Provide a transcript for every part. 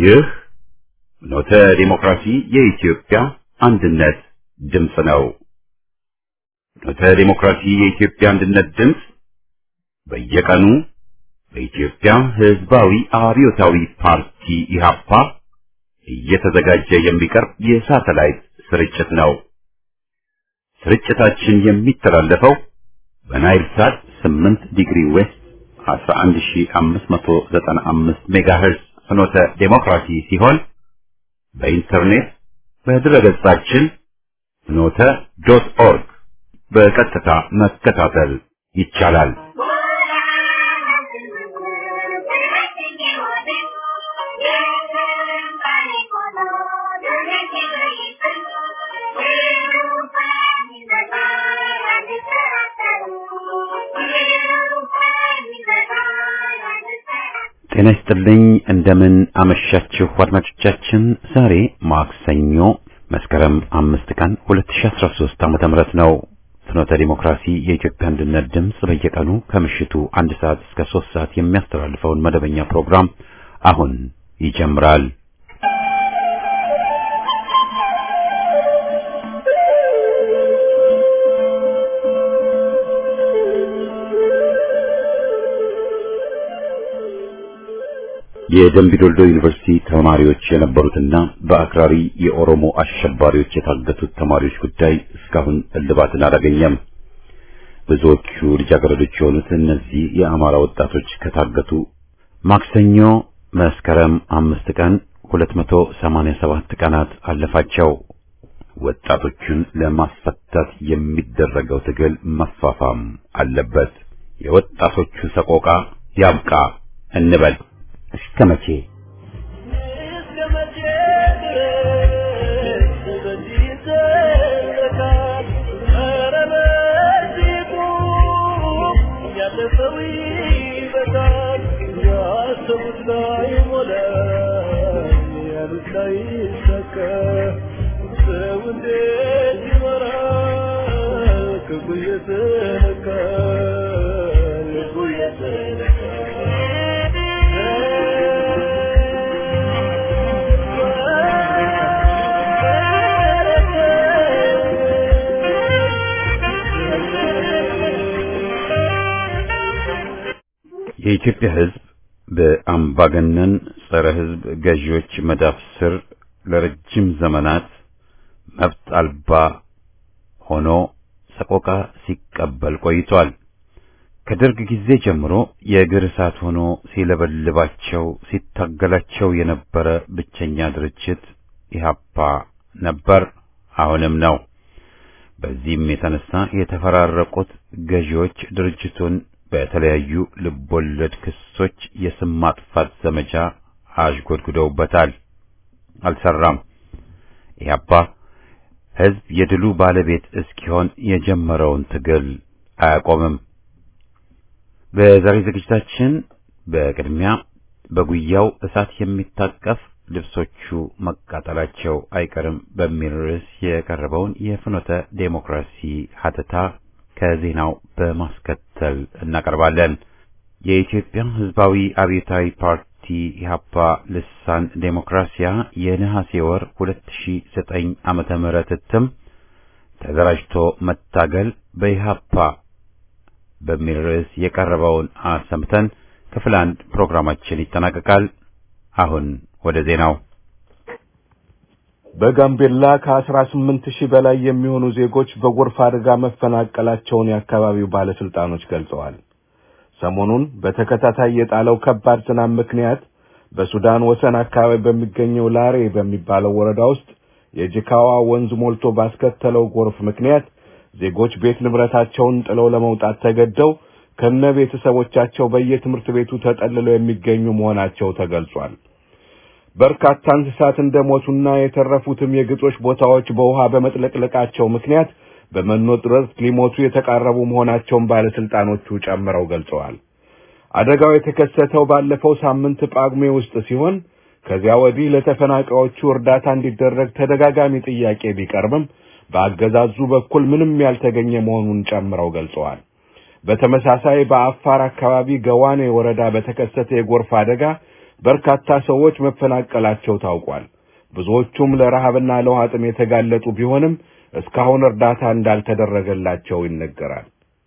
ይህ ኖተ ዲሞክራሲ የኢትዮጵያ አንድነት ድምፅ ነው። ኖተ ዲሞክራሲ የኢትዮጵያ አንድነት ድምፅ በየቀኑ በኢትዮጵያ ሕዝባዊ አብዮታዊ ፓርቲ ኢህአፓ እየተዘጋጀ የሚቀርብ የሳተላይት ስርጭት ነው። ስርጭታችን የሚተላለፈው በናይል ሳት 8 ዲግሪ ዌስት 11595 ሜጋሄርዝ ፍኖተ ዴሞክራሲ ሲሆን በኢንተርኔት በድረገጻችን ፍኖተ ዶት ኦርግ በቀጥታ መከታተል ይቻላል። ጤና ይስጥልኝ። እንደምን አመሻችሁ አድማጮቻችን። ዛሬ ማክሰኞ መስከረም አምስት ቀን 2013 ዓመተ ምህረት ነው። ፍኖተ ዲሞክራሲ የኢትዮጵያ አንድነት ድምፅ በየቀኑ ከምሽቱ አንድ ሰዓት እስከ ሶስት ሰዓት የሚያስተላልፈውን መደበኛ ፕሮግራም አሁን ይጀምራል። የደምቢዶልዶ ዩኒቨርሲቲ ተማሪዎች የነበሩትና በአክራሪ የኦሮሞ አሸባሪዎች የታገቱት ተማሪዎች ጉዳይ እስካሁን እልባትን አላገኘም። ብዙዎቹ ልጃገረዶች የሆኑት እነዚህ የአማራ ወጣቶች ከታገቱ ማክሰኞ መስከረም አምስት ቀን 287 ቀናት አለፋቸው። ወጣቶቹን ለማስፈታት የሚደረገው ትግል መፋፋም አለበት። የወጣቶቹ ሰቆቃ ያብቃ እንበል። እስከ መቼ የኢትዮጵያ ሕዝብ በአምባገነን ጸረ ሕዝብ ገዢዎች መዳፍ ስር ለረጅም ዘመናት መብት አልባ ሆኖ ሰቆቃ ሲቀበል ቆይቷል። ከደርግ ጊዜ ጀምሮ የእግር እሳት ሆኖ ሲለበልባቸው ሲታገላቸው የነበረ ብቸኛ ድርጅት ኢህአፓ ነበር፣ አሁንም ነው። በዚህም የተነሳ የተፈራረቁት ገዢዎች ድርጅቱን በተለያዩ ልቦለድ ክሶች የስም ማጥፋት ዘመቻ አሽጎድጉደውበታል። አልሰራም። ኢህአፓ ሕዝብ የድሉ ባለቤት እስኪሆን የጀመረውን ትግል አያቆምም። በዛሬ ዝግጅታችን በቅድሚያ በጉያው እሳት የሚታቀፍ ልብሶቹ መቃጠላቸው አይቀርም በሚል ርዕስ የቀረበውን የፍኖተ ዴሞክራሲ ሀተታ ከዜናው በማስከተል እናቀርባለን። የኢትዮጵያ ሕዝባዊ አብዮታዊ ፓርቲ ኢህአፓ ልሳን ዴሞክራሲያ የነሐሴ ወር 2009 ዓመተ ምህረት እትም ተደራጅቶ መታገል በኢህአፓ በሚል ርዕስ የቀረበውን አሰምተን ክፍል አንድ ፕሮግራማችን ይጠናቀቃል። አሁን ወደ ዜናው በጋምቤላ ከ18 ሺህ በላይ የሚሆኑ ዜጎች በጎርፍ አደጋ መፈናቀላቸውን የአካባቢው ባለስልጣኖች ገልጸዋል። ሰሞኑን በተከታታይ የጣለው ከባድ ዝናብ ምክንያት በሱዳን ወሰን አካባቢ በሚገኘው ላሬ በሚባለው ወረዳ ውስጥ የጅካዋ ወንዝ ሞልቶ ባስከተለው ጎርፍ ምክንያት ዜጎች ቤት ንብረታቸውን ጥለው ለመውጣት ተገደው ከነ ቤተሰቦቻቸው በየትምህርት ቤቱ ተጠልለው የሚገኙ መሆናቸው ተገልጿል። በርካታ እንስሳት እንደሞቱና የተረፉትም የግጦሽ ቦታዎች በውሃ በመጥለቅለቃቸው ምክንያት በመኖ እጥረት ሊሞቱ የተቃረቡ መሆናቸውን ባለስልጣኖቹ ጨምረው ገልጸዋል። አደጋው የተከሰተው ባለፈው ሳምንት ጳጉሜ ውስጥ ሲሆን ከዚያ ወዲህ ለተፈናቃዮቹ እርዳታ እንዲደረግ ተደጋጋሚ ጥያቄ ቢቀርብም በአገዛዙ በኩል ምንም ያልተገኘ መሆኑን ጨምረው ገልጸዋል። በተመሳሳይ በአፋር አካባቢ ገዋኔ ወረዳ በተከሰተ የጎርፍ አደጋ በርካታ ሰዎች መፈናቀላቸው ታውቋል። ብዙዎቹም ለረሃብና ለውሃ ጥም የተጋለጡ ቢሆንም እስካሁን እርዳታ እንዳልተደረገላቸው ይነገራል።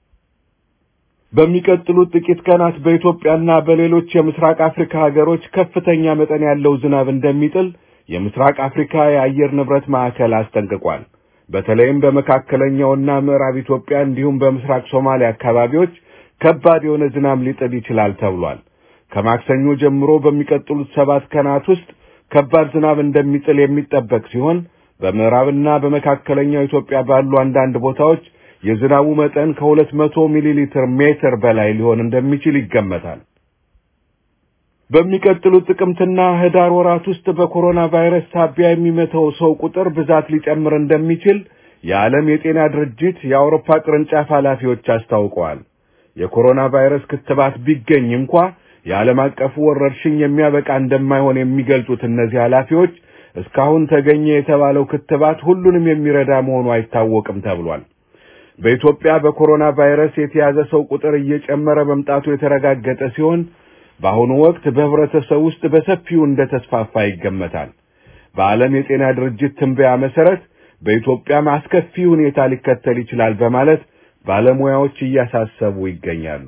በሚቀጥሉት ጥቂት ቀናት በኢትዮጵያና በሌሎች የምስራቅ አፍሪካ ሀገሮች ከፍተኛ መጠን ያለው ዝናብ እንደሚጥል የምስራቅ አፍሪካ የአየር ንብረት ማዕከል አስጠንቅቋል። በተለይም በመካከለኛውና ምዕራብ ኢትዮጵያ እንዲሁም በምስራቅ ሶማሊያ አካባቢዎች ከባድ የሆነ ዝናብ ሊጥል ይችላል ተብሏል። ከማክሰኞ ጀምሮ በሚቀጥሉት ሰባት ቀናት ውስጥ ከባድ ዝናብ እንደሚጥል የሚጠበቅ ሲሆን በምዕራብና በመካከለኛው ኢትዮጵያ ባሉ አንዳንድ ቦታዎች የዝናቡ መጠን ከሁለት መቶ ሚሊ ሊትር ሜትር በላይ ሊሆን እንደሚችል ይገመታል። በሚቀጥሉት ጥቅምትና ህዳር ወራት ውስጥ በኮሮና ቫይረስ ሳቢያ የሚመተው ሰው ቁጥር ብዛት ሊጨምር እንደሚችል የዓለም የጤና ድርጅት የአውሮፓ ቅርንጫፍ ኃላፊዎች አስታውቀዋል። የኮሮና ቫይረስ ክትባት ቢገኝ እንኳ የዓለም አቀፉ ወረርሽኝ የሚያበቃ እንደማይሆን የሚገልጹት እነዚህ ኃላፊዎች እስካሁን ተገኘ የተባለው ክትባት ሁሉንም የሚረዳ መሆኑ አይታወቅም ተብሏል። በኢትዮጵያ በኮሮና ቫይረስ የተያዘ ሰው ቁጥር እየጨመረ መምጣቱ የተረጋገጠ ሲሆን በአሁኑ ወቅት በህብረተሰብ ውስጥ በሰፊው እንደተስፋፋ ይገመታል። በዓለም የጤና ድርጅት ትንበያ መሰረት በኢትዮጵያም አስከፊ ሁኔታ ሊከተል ይችላል በማለት ባለሙያዎች እያሳሰቡ ይገኛሉ።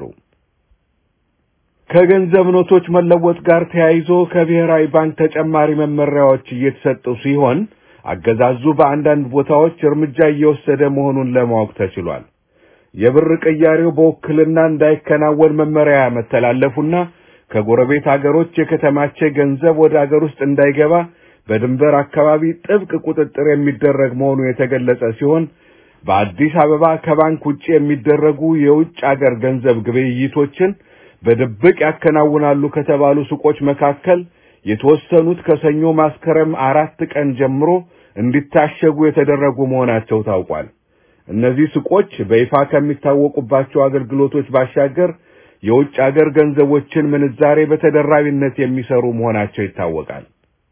ከገንዘብ ኖቶች መለወጥ ጋር ተያይዞ ከብሔራዊ ባንክ ተጨማሪ መመሪያዎች እየተሰጡ ሲሆን አገዛዙ በአንዳንድ ቦታዎች እርምጃ እየወሰደ መሆኑን ለማወቅ ተችሏል። የብር ቅያሬው በውክልና እንዳይከናወን መመሪያ መተላለፉና ከጎረቤት አገሮች የከተማቸ ገንዘብ ወደ አገር ውስጥ እንዳይገባ በድንበር አካባቢ ጥብቅ ቁጥጥር የሚደረግ መሆኑ የተገለጸ ሲሆን በአዲስ አበባ ከባንክ ውጭ የሚደረጉ የውጭ አገር ገንዘብ ግብይቶችን በድብቅ ያከናውናሉ ከተባሉ ሱቆች መካከል የተወሰኑት ከሰኞ መስከረም አራት ቀን ጀምሮ እንዲታሸጉ የተደረጉ መሆናቸው ታውቋል። እነዚህ ሱቆች በይፋ ከሚታወቁባቸው አገልግሎቶች ባሻገር የውጭ አገር ገንዘቦችን ምንዛሬ በተደራቢነት የሚሰሩ መሆናቸው ይታወቃል።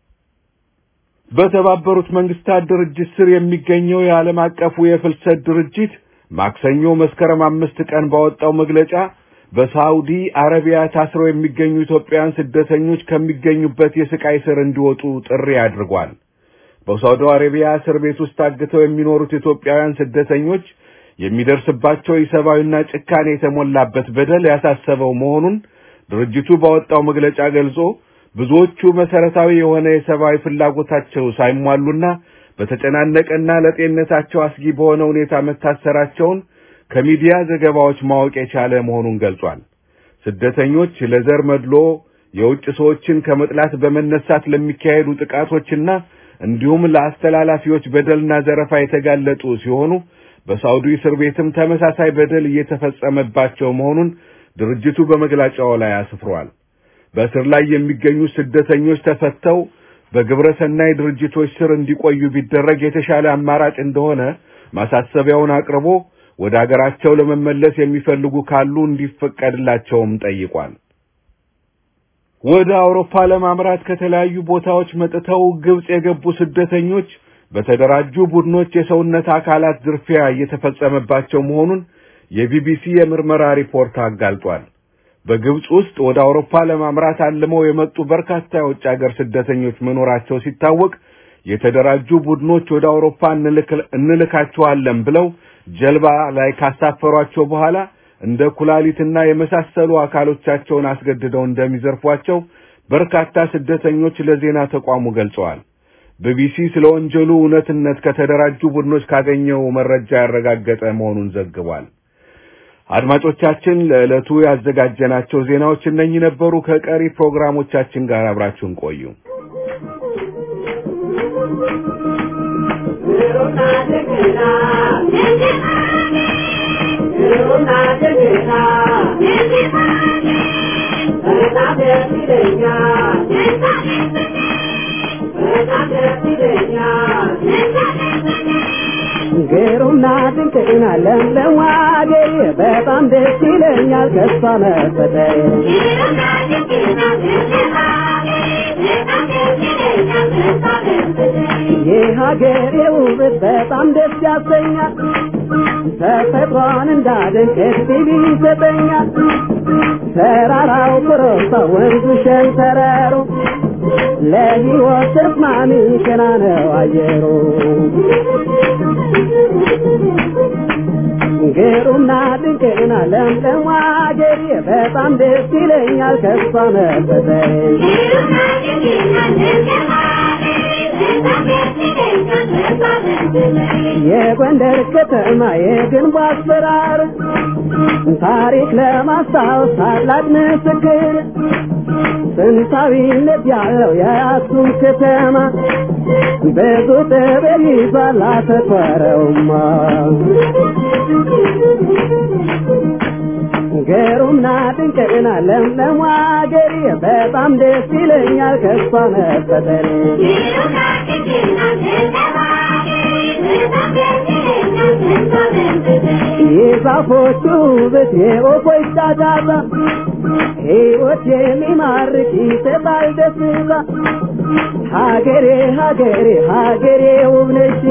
በተባበሩት መንግስታት ድርጅት ስር የሚገኘው የዓለም አቀፉ የፍልሰት ድርጅት ማክሰኞ መስከረም አምስት ቀን ባወጣው መግለጫ በሳውዲ አረቢያ ታስረው የሚገኙ ኢትዮጵያውያን ስደተኞች ከሚገኙበት የስቃይ ስር እንዲወጡ ጥሪ አድርጓል። በሳውዲ አረቢያ እስር ቤት ውስጥ ታግተው የሚኖሩት ኢትዮጵያውያን ስደተኞች የሚደርስባቸው የሰብአዊና ጭካኔ የተሞላበት በደል ያሳሰበው መሆኑን ድርጅቱ ባወጣው መግለጫ ገልጾ ብዙዎቹ መሰረታዊ የሆነ የሰብአዊ ፍላጎታቸው ሳይሟሉና በተጨናነቀና ለጤንነታቸው አስጊ በሆነ ሁኔታ መታሰራቸውን ከሚዲያ ዘገባዎች ማወቅ የቻለ መሆኑን ገልጿል። ስደተኞች ለዘር መድሎ የውጭ ሰዎችን ከመጥላት በመነሳት ለሚካሄዱ ጥቃቶችና እንዲሁም ለአስተላላፊዎች በደልና ዘረፋ የተጋለጡ ሲሆኑ በሳውዲ እስር ቤትም ተመሳሳይ በደል እየተፈጸመባቸው መሆኑን ድርጅቱ በመግለጫው ላይ አስፍሯል። በእስር ላይ የሚገኙ ስደተኞች ተፈተው በግብረ ሰናይ ድርጅቶች ስር እንዲቆዩ ቢደረግ የተሻለ አማራጭ እንደሆነ ማሳሰቢያውን አቅርቦ ወደ አገራቸው ለመመለስ የሚፈልጉ ካሉ እንዲፈቀድላቸውም ጠይቋል። ወደ አውሮፓ ለማምራት ከተለያዩ ቦታዎች መጥተው ግብጽ የገቡ ስደተኞች በተደራጁ ቡድኖች የሰውነት አካላት ዝርፊያ እየተፈጸመባቸው መሆኑን የቢቢሲ የምርመራ ሪፖርት አጋልጧል። በግብጽ ውስጥ ወደ አውሮፓ ለማምራት አልመው የመጡ በርካታ የውጭ ሀገር ስደተኞች መኖራቸው ሲታወቅ የተደራጁ ቡድኖች ወደ አውሮፓ እንልካቸዋለን ብለው ጀልባ ላይ ካሳፈሯቸው በኋላ እንደ ኩላሊትና የመሳሰሉ አካሎቻቸውን አስገድደው እንደሚዘርፏቸው በርካታ ስደተኞች ለዜና ተቋሙ ገልጸዋል። ቢቢሲ ስለ ወንጀሉ እውነትነት ከተደራጁ ቡድኖች ካገኘው መረጃ ያረጋገጠ መሆኑን ዘግቧል። አድማጮቻችን፣ ለዕለቱ ያዘጋጀናቸው ዜናዎች እነኚህ ነበሩ። ከቀሪ ፕሮግራሞቻችን ጋር አብራችሁን ቆዩ። ግሩምና ድንቅና ለምለም አገሬ በጣም ደስ ይለኛል ከሷ መፈጠሬ የሀገሬ ውበት በጣም ደስ ያሰኛል ተፈጥሮን እንዳደንቅ እድል ይሰጠኛል ተራራው ኮረብታ ወንዙ ሸንተረሩ ለሕይወት ተስማሚ ገና ነው አየሩ ግሩምና ድንቅና ለምለም አገሬ በጣም ደስ ይለኛል ከሷ መፈጠሬ የጎንደር ከተማ የግንቡ አሰራር ታሪክ ለማስታወስ ታላቅ ምስክር ጥንታዊነት ያለው የአክሱም ከተማ ብዙ ጥበብ ይዟል አተኮረውማ ግሩምና ድንቅና ለምለም አገሬ በጣም ደስ ይለኛል ከሷ መፈጠሬ የዛፎቹ ውበት የወፎች ጫጫታ ሕይወት የሚማርክ ይሰጣል ደስታ ሀገሬ ሀገሬ ሀገሬ ውብ ነሽ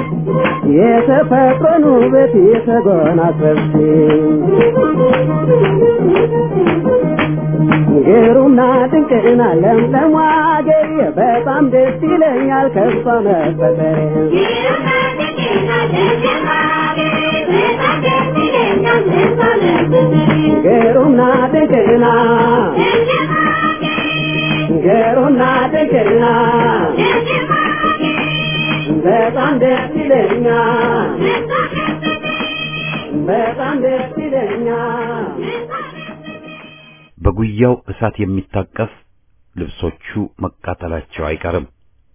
የተፈጥሮን ውበት የተጎናጸፍሽ ግሩምና ድንቅና ለምለም አገሬ በጣም ደስ ይለኛል ከሷ መፈጠሬ ግሩምና ድንቅና ግሩምና ድንቅና በጣም ደስ ይለኛል በጣም ደስ ይለኛል በጉያው እሳት የሚታቀፍ ልብሶቹ መቃጠላቸው አይቀርም።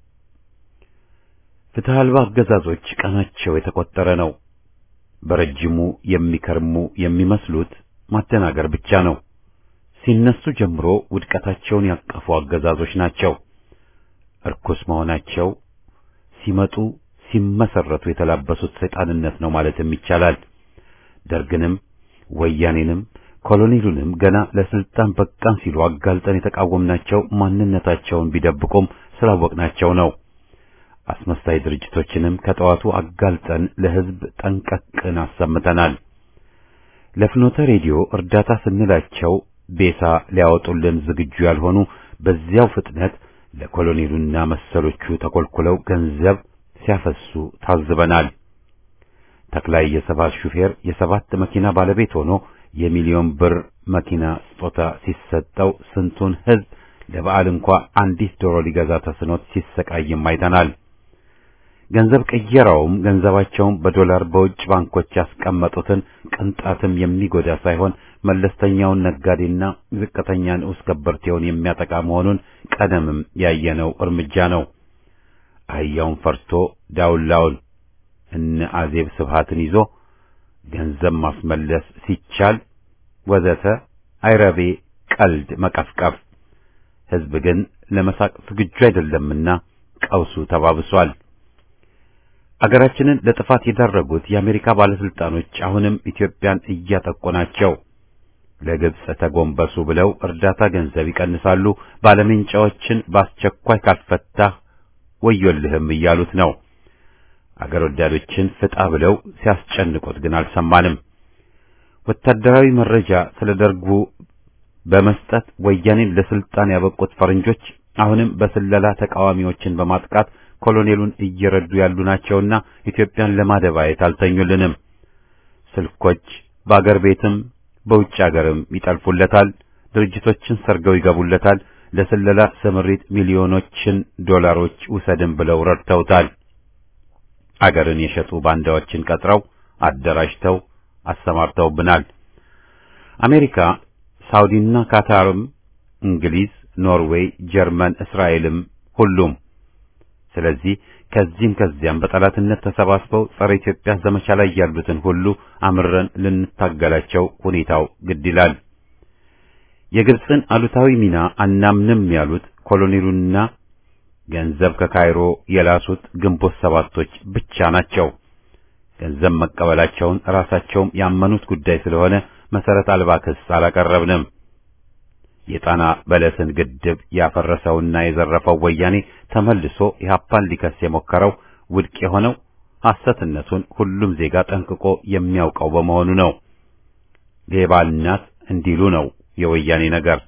ፍትህ አልባ አገዛዞች ቀናቸው የተቆጠረ ነው። በረጅሙ የሚከርሙ የሚመስሉት ማደናገር ብቻ ነው። ሲነሱ ጀምሮ ውድቀታቸውን ያቀፉ አገዛዞች ናቸው። እርኩስ መሆናቸው ሲመጡ ሲመሰረቱ የተላበሱት ሰይጣንነት ነው ማለትም ይቻላል። ደርግንም ወያኔንም ኮሎኔሉንም ገና ለስልጣን በቃን ሲሉ አጋልጠን የተቃወምናቸው ማንነታቸውን ቢደብቁም ስላወቅናቸው ነው። አስመሳይ ድርጅቶችንም ከጠዋቱ አጋልጠን ለሕዝብ ጠንቀቅን አሰምተናል። ለፍኖተ ሬዲዮ እርዳታ ስንላቸው ቤሳ ሊያወጡልን ዝግጁ ያልሆኑ በዚያው ፍጥነት ለኮሎኔሉና መሰሎቹ ተኮልኩለው ገንዘብ ሲያፈሱ ታዝበናል። ተክላይ የሰባት ሹፌር የሰባት መኪና ባለቤት ሆኖ የሚሊዮን ብር መኪና ስጦታ ሲሰጠው ስንቱን ሕዝብ ለበዓል እንኳ አንዲት ዶሮ ሊገዛ ተስኖት ሲሰቃይም አይተናል። ገንዘብ ቅየራውም ገንዘባቸውን በዶላር በውጭ ባንኮች ያስቀመጡትን ቅንጣትም የሚጎዳ ሳይሆን መለስተኛውን ነጋዴና ዝቅተኛ ንዑስ ገበርቴውን የሚያጠቃ መሆኑን ቀደምም ያየነው እርምጃ ነው። አህያውን ፈርቶ ዳውላውን እነ አዜብ ስብሃትን ይዞ ገንዘብ ማስመለስ ሲቻል ወዘተ አይረቤ ቀልድ መቀፍቀፍ። ሕዝብ ግን ለመሳቅ ዝግጁ አይደለምና ቀውሱ ተባብሷል። አገራችንን ለጥፋት የዳረጉት የአሜሪካ ባለስልጣኖች አሁንም ኢትዮጵያን እያጠቁ ናቸው። ለግብጽ ተጎንበሱ ብለው እርዳታ ገንዘብ ይቀንሳሉ። ባለሜንጫዎችን በአስቸኳይ ካልፈታህ ወዮልህም እያሉት ነው። አገር ወዳዶችን ፍጣ ብለው ሲያስጨንቁት ግን አልሰማንም። ወታደራዊ መረጃ ስለ ደርጉ በመስጠት ወያኔን ለስልጣን ያበቁት ፈረንጆች አሁንም በስለላ ተቃዋሚዎችን በማጥቃት ኮሎኔሉን እየረዱ ያሉ ናቸውና ኢትዮጵያን ለማደባየት አልተኙልንም። ስልኮች በአገር ቤትም በውጭ አገርም ይጠልፉለታል። ድርጅቶችን ሰርገው ይገቡለታል። ለስለላ ስምሪት ሚሊዮኖችን ዶላሮች ውሰድን ብለው ረድተውታል። አገርን የሸጡ ባንዳዎችን ቀጥረው አደራጅተው አሰማርተውብናል። አሜሪካ፣ ሳውዲና ካታርም፣ እንግሊዝ፣ ኖርዌይ፣ ጀርመን፣ እስራኤልም ሁሉም ስለዚህ ከዚህም ከዚያም በጠላትነት ተሰባስበው ጸረ ኢትዮጵያ ዘመቻ ላይ ያሉትን ሁሉ አምረን ልንታገላቸው ሁኔታው ግድ ይላል። የግብፅን አሉታዊ ሚና አናምንም ያሉት ኮሎኔሉና ገንዘብ ከካይሮ የላሱት ግንቦት ሰባቶች ብቻ ናቸው። ገንዘብ መቀበላቸውን ራሳቸውም ያመኑት ጉዳይ ስለሆነ መሰረት አልባ ክስ አላቀረብንም። የጣና በለስን ግድብ ያፈረሰውና የዘረፈው ወያኔ ተመልሶ ኢህአፓን ሊከስ የሞከረው ውድቅ የሆነው ሐሰትነቱን ሁሉም ዜጋ ጠንቅቆ የሚያውቀው በመሆኑ ነው። ሌባ እናት እንዲሉ ነው የወያኔ ነገር።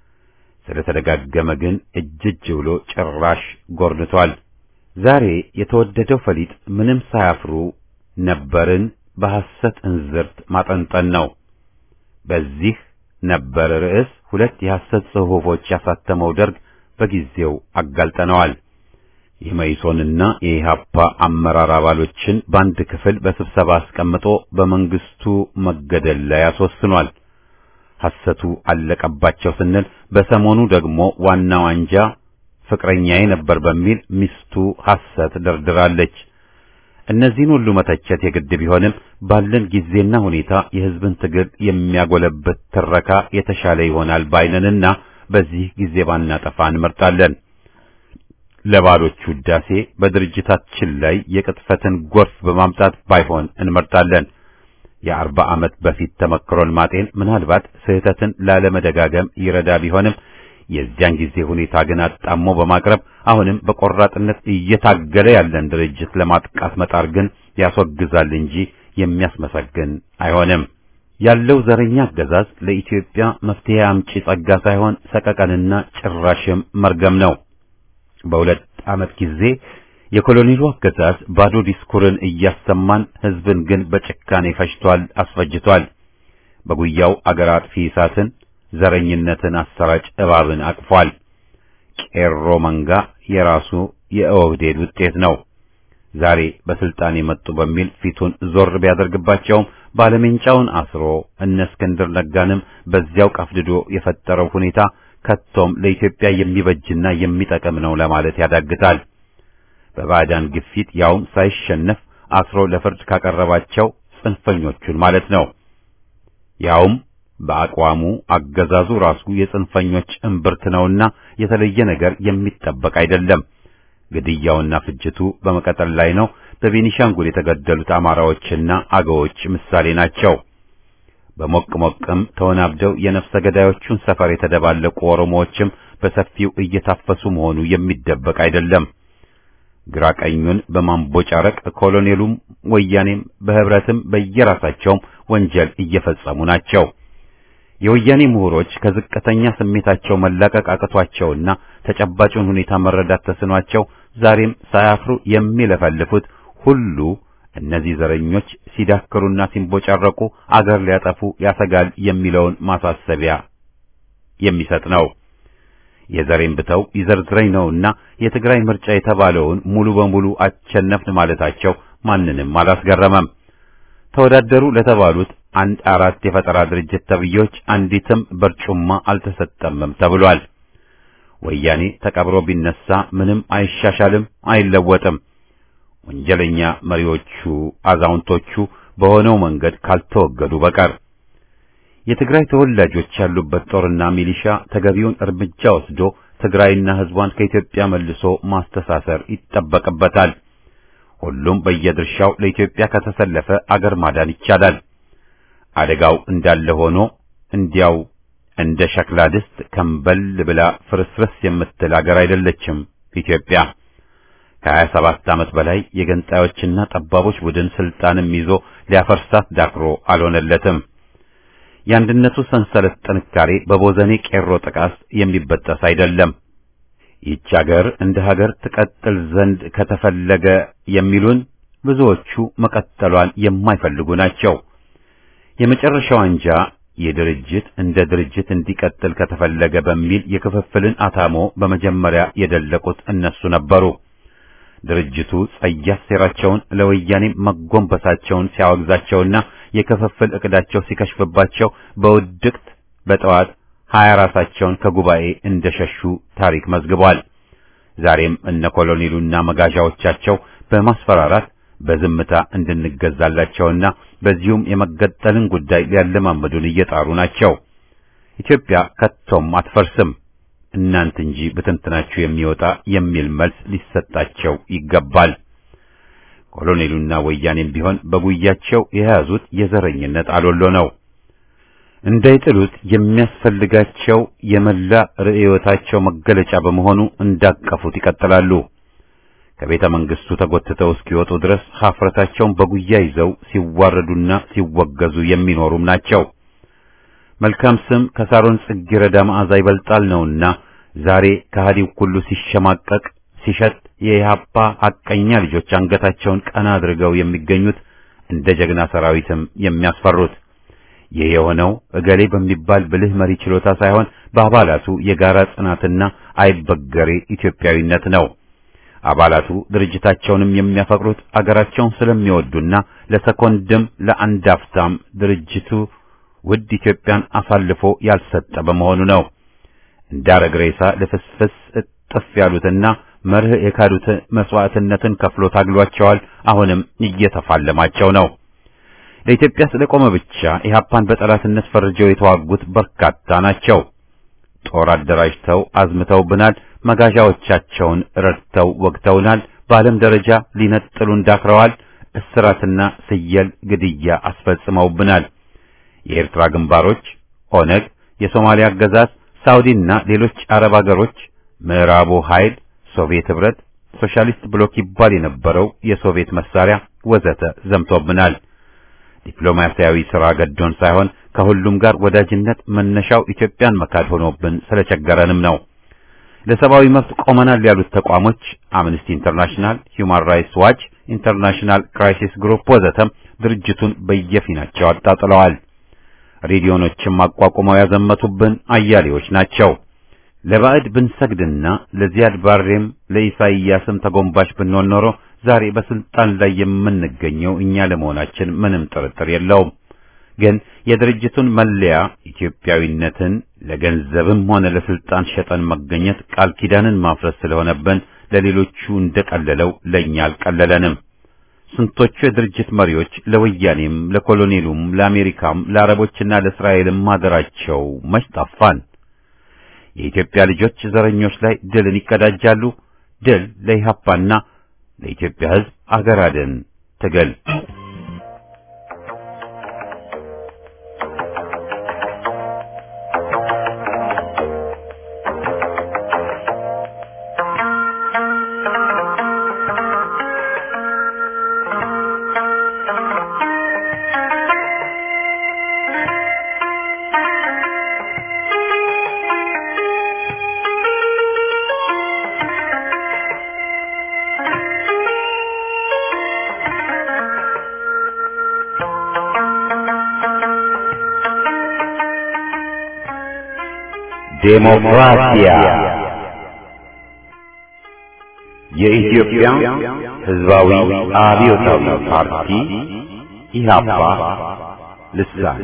ስለተደጋገመ ግን እጅ እጅ ብሎ ጭራሽ ጎርንቷል። ዛሬ የተወደደው ፈሊጥ ምንም ሳያፍሩ ነበርን በሐሰት እንዝርት ማጠንጠን ነው። በዚህ ነበር ርዕስ ሁለት የሐሰት ጽሑፎች ያሳተመው ደርግ በጊዜው አጋልጠነዋል። የመይሶንና የኢሃፓ አመራር አባሎችን በአንድ ክፍል በስብሰባ አስቀምጦ በመንግስቱ መገደል ላይ አስወስኗል። ሐሰቱ አለቀባቸው ስንል በሰሞኑ ደግሞ ዋናው አንጃ ፍቅረኛዬ ነበር በሚል ሚስቱ ሐሰት ደርድራለች። እነዚህን ሁሉ መተቸት የግድ ቢሆንም ባለን ጊዜና ሁኔታ የሕዝብን ትግል የሚያጎለብት ትረካ የተሻለ ይሆናል ባይነንና በዚህ ጊዜ ባናጠፋ እንመርጣለን። ለባሎቹ ውዳሴ በድርጅታችን ላይ የቅጥፈትን ጎርፍ በማምጣት ባይሆን እንመርጣለን። የአርባ ዓመት በፊት ተመክሮን ማጤን ምናልባት ስህተትን ላለመደጋገም ይረዳ ቢሆንም የዚያን ጊዜ ሁኔታ ግን አጣሞ በማቅረብ አሁንም በቆራጥነት እየታገለ ያለን ድርጅት ለማጥቃት መጣር ግን ያስወግዛል እንጂ የሚያስመሰግን አይሆንም። ያለው ዘረኛ አገዛዝ ለኢትዮጵያ መፍትሄ አምጪ ጸጋ ሳይሆን ሰቀቀንና ጭራሽም መርገም ነው። በሁለት ዓመት ጊዜ የኮሎኔሉ አገዛዝ ባዶ ዲስኩርን እያሰማን ሕዝብን ግን በጭካኔ ፈጅቷል፣ አስፈጅቷል። በጉያው አገር አጥፊ እሳትን ዘረኝነትን አሰራጭ እባብን አቅፏል። ቄሮ መንጋ የራሱ የኦህዴድ ውጤት ነው። ዛሬ በስልጣን የመጡ በሚል ፊቱን ዞር ቢያደርግባቸውም ባለሜንጫውን አስሮ እነ እስክንድር ነጋንም በዚያው ቀፍድዶ የፈጠረው ሁኔታ ከቶም ለኢትዮጵያ የሚበጅና የሚጠቅም ነው ለማለት ያዳግታል። በባዕዳን ግፊት ያውም ሳይሸነፍ አስሮ ለፍርድ ካቀረባቸው ጽንፈኞቹን ማለት ነው። ያውም በአቋሙ አገዛዙ ራሱ የጽንፈኞች እምብርት ነውና የተለየ ነገር የሚጠበቅ አይደለም። ግድያውና ፍጅቱ በመቀጠል ላይ ነው። በቤኒሻንጉል የተገደሉት አማራዎችና አገዎች ምሳሌ ናቸው። በሞቅ ሞቅም ተወናብደው የነፍሰ ገዳዮቹን ሰፈር የተደባለቁ ኦሮሞዎችም በሰፊው እየታፈሱ መሆኑ የሚደበቅ አይደለም። ግራ ቀኙን በማንቦጫረቅ ኮሎኔሉም ወያኔም በህብረትም በየራሳቸውም ወንጀል እየፈጸሙ ናቸው። የወያኔ ምሁሮች ከዝቅተኛ ስሜታቸው መላቀቅ አቅቷቸውና ተጨባጩን ሁኔታ መረዳት ተስኗቸው ዛሬም ሳያፍሩ የሚለፈልፉት ሁሉ እነዚህ ዘረኞች ሲዳክሩና ሲንቦጫረቁ አገር ሊያጠፉ ያሰጋል የሚለውን ማሳሰቢያ የሚሰጥ ነው። የዘሬን ብተው ይዘርዝረኝ ነውና የትግራይ ምርጫ የተባለውን ሙሉ በሙሉ አቸነፍን ማለታቸው ማንንም አላስገረመም። ተወዳደሩ ለተባሉት አንድ አራት የፈጠራ ድርጅት ተብዮች አንዲትም በርጩማ አልተሰጠምም ተብሏል። ወያኔ ተቀብሮ ቢነሳ ምንም አይሻሻልም፣ አይለወጥም። ወንጀለኛ መሪዎቹ አዛውንቶቹ በሆነው መንገድ ካልተወገዱ በቀር የትግራይ ተወላጆች ያሉበት ጦርና ሚሊሻ ተገቢውን እርምጃ ወስዶ ትግራይና ሕዝቧን ከኢትዮጵያ መልሶ ማስተሳሰር ይጠበቅበታል። ሁሉም በየድርሻው ለኢትዮጵያ ከተሰለፈ አገር ማዳን ይቻላል። አደጋው እንዳለ ሆኖ እንዲያው እንደ ሸክላ ድስት ከንበል ብላ ፍርስርስ የምትል አገር አይደለችም ኢትዮጵያ። ከሀያ ሰባት ዓመት በላይ የገንጣዮችና ጠባቦች ቡድን ስልጣንም ይዞ ሊያፈርሳት ዳክሮ አልሆነለትም። የአንድነቱ ሰንሰለት ጥንካሬ በቦዘኔ ቄሮ ጥቃት የሚበጠስ አይደለም። ይህች አገር እንደ ሀገር ትቀጥል ዘንድ ከተፈለገ የሚሉን ብዙዎቹ መቀጠሏን የማይፈልጉ ናቸው። የመጨረሻው አንጃ የድርጅት እንደ ድርጅት እንዲቀጥል ከተፈለገ በሚል የክፍፍልን አታሞ በመጀመሪያ የደለቁት እነሱ ነበሩ። ድርጅቱ ጸያፍ ሴራቸውን ለወያኔ መጎንበሳቸውን ሲያወግዛቸውና የክፍፍል ዕቅዳቸው ሲከሽፍባቸው በውድቅት በጠዋት ሀያ ራሳቸውን ከጉባኤ እንደሸሹ ታሪክ መዝግቧል። ዛሬም እነ ኮሎኔሉና መጋዣዎቻቸው በማስፈራራት በዝምታ እንድንገዛላቸውና በዚሁም የመገጠልን ጉዳይ ሊያለማመዱን እየጣሩ ናቸው። ኢትዮጵያ ከቶም አትፈርስም እናንት እንጂ ብትንትናችሁ የሚወጣ የሚል መልስ ሊሰጣቸው ይገባል። ኮሎኔሉና ወያኔም ቢሆን በጉያቸው የያዙት የዘረኝነት አሎሎ ነው። እንዳይጥሉት የሚያስፈልጋቸው የመላ ርዕዮታቸው መገለጫ በመሆኑ እንዳቀፉት ይቀጥላሉ። ከቤተ መንግስቱ ተጎትተው እስኪወጡ ድረስ ሀፍረታቸውን በጉያ ይዘው ሲዋረዱና ሲወገዙ የሚኖሩም ናቸው። መልካም ስም ከሳሮን ጽጌረዳ መዓዛ ይበልጣል ነውና ዛሬ ከሃዲው ሁሉ ሲሸማቀቅ ሲሸጥ የኢህአፓ ሐቀኛ ልጆች አንገታቸውን ቀና አድርገው የሚገኙት እንደ ጀግና ሰራዊትም የሚያስፈሩት ይህ የሆነው እገሌ በሚባል ብልህ መሪ ችሎታ ሳይሆን በአባላቱ የጋራ ጽናትና አይበገሬ ኢትዮጵያዊነት ነው። አባላቱ ድርጅታቸውንም የሚያፈቅሩት አገራቸውን ስለሚወዱና ለሰኮንድም ለአንድ አፍታም ድርጅቱ ውድ ኢትዮጵያን አሳልፎ ያልሰጠ በመሆኑ ነው። እንዳረግ ሬሳ ልፍስፍስ እጥፍ ያሉትና መርህ የካዱት መስዋዕትነትን ከፍሎ ታግሏቸዋል። አሁንም እየተፋለማቸው ነው። ለኢትዮጵያ ስለቆመ ብቻ ኢህአፓን በጠላትነት ፈርጀው የተዋጉት በርካታ ናቸው። ጦር አደራጅተው አዝምተውብናል። መጋዣዎቻቸውን ረድተው ወግተውናል። በዓለም ደረጃ ሊነጥሉን ዳክረዋል። እስራትና ስየል ግድያ አስፈጽመውብናል። የኤርትራ ግንባሮች፣ ኦነግ፣ የሶማሊያ አገዛዝ፣ ሳውዲና ሌሎች አረብ አገሮች፣ ምዕራቡ ኃይል፣ ሶቪየት ህብረት፣ ሶሻሊስት ብሎክ ይባል የነበረው የሶቪየት መሳሪያ ወዘተ ዘምቶብናል። ዲፕሎማሲያዊ ሥራ ገዶን ሳይሆን ከሁሉም ጋር ወዳጅነት መነሻው ኢትዮጵያን መካድ ሆኖብን ስለቸገረንም ነው። ለሰብአዊ መብት ቆመናል ያሉት ተቋሞች አምነስቲ ኢንተርናሽናል፣ ሂውማን ራይትስ ዋች፣ ኢንተርናሽናል ክራይሲስ ግሩፕ ወዘተም ድርጅቱን በየፊናቸው አጣጥለዋል። ሬዲዮኖችም አቋቁመው ያዘመቱብን አያሌዎች ናቸው። ለባዕድ ብንሰግድና ለዚያድ ባሬም ለኢሳይያስም ተጎንባሽ ብንሆን ኖሮ ዛሬ በስልጣን ላይ የምንገኘው እኛ ለመሆናችን ምንም ጥርጥር የለውም። ግን የድርጅቱን መለያ ኢትዮጵያዊነትን ለገንዘብም ሆነ ለስልጣን ሸጠን መገኘት ቃል ኪዳንን ማፍረስ ስለሆነብን ለሌሎቹ እንደቀለለው ለኛ አልቀለለንም። ስንቶቹ የድርጅት መሪዎች ለወያኔም፣ ለኮሎኔሉም፣ ለአሜሪካም፣ ለአረቦችና ለእስራኤልም ማደራቸው መች ጠፋን? የኢትዮጵያ ልጆች ዘረኞች ላይ ድልን ይቀዳጃሉ። ድል ለኢህአፓና ለኢትዮጵያ ሕዝብ አገር አድን ትግል ዴሞክራሲያ የኢትዮጵያ ሕዝባዊ አብዮታዊ ፓርቲ ኢህአፓ ልሳን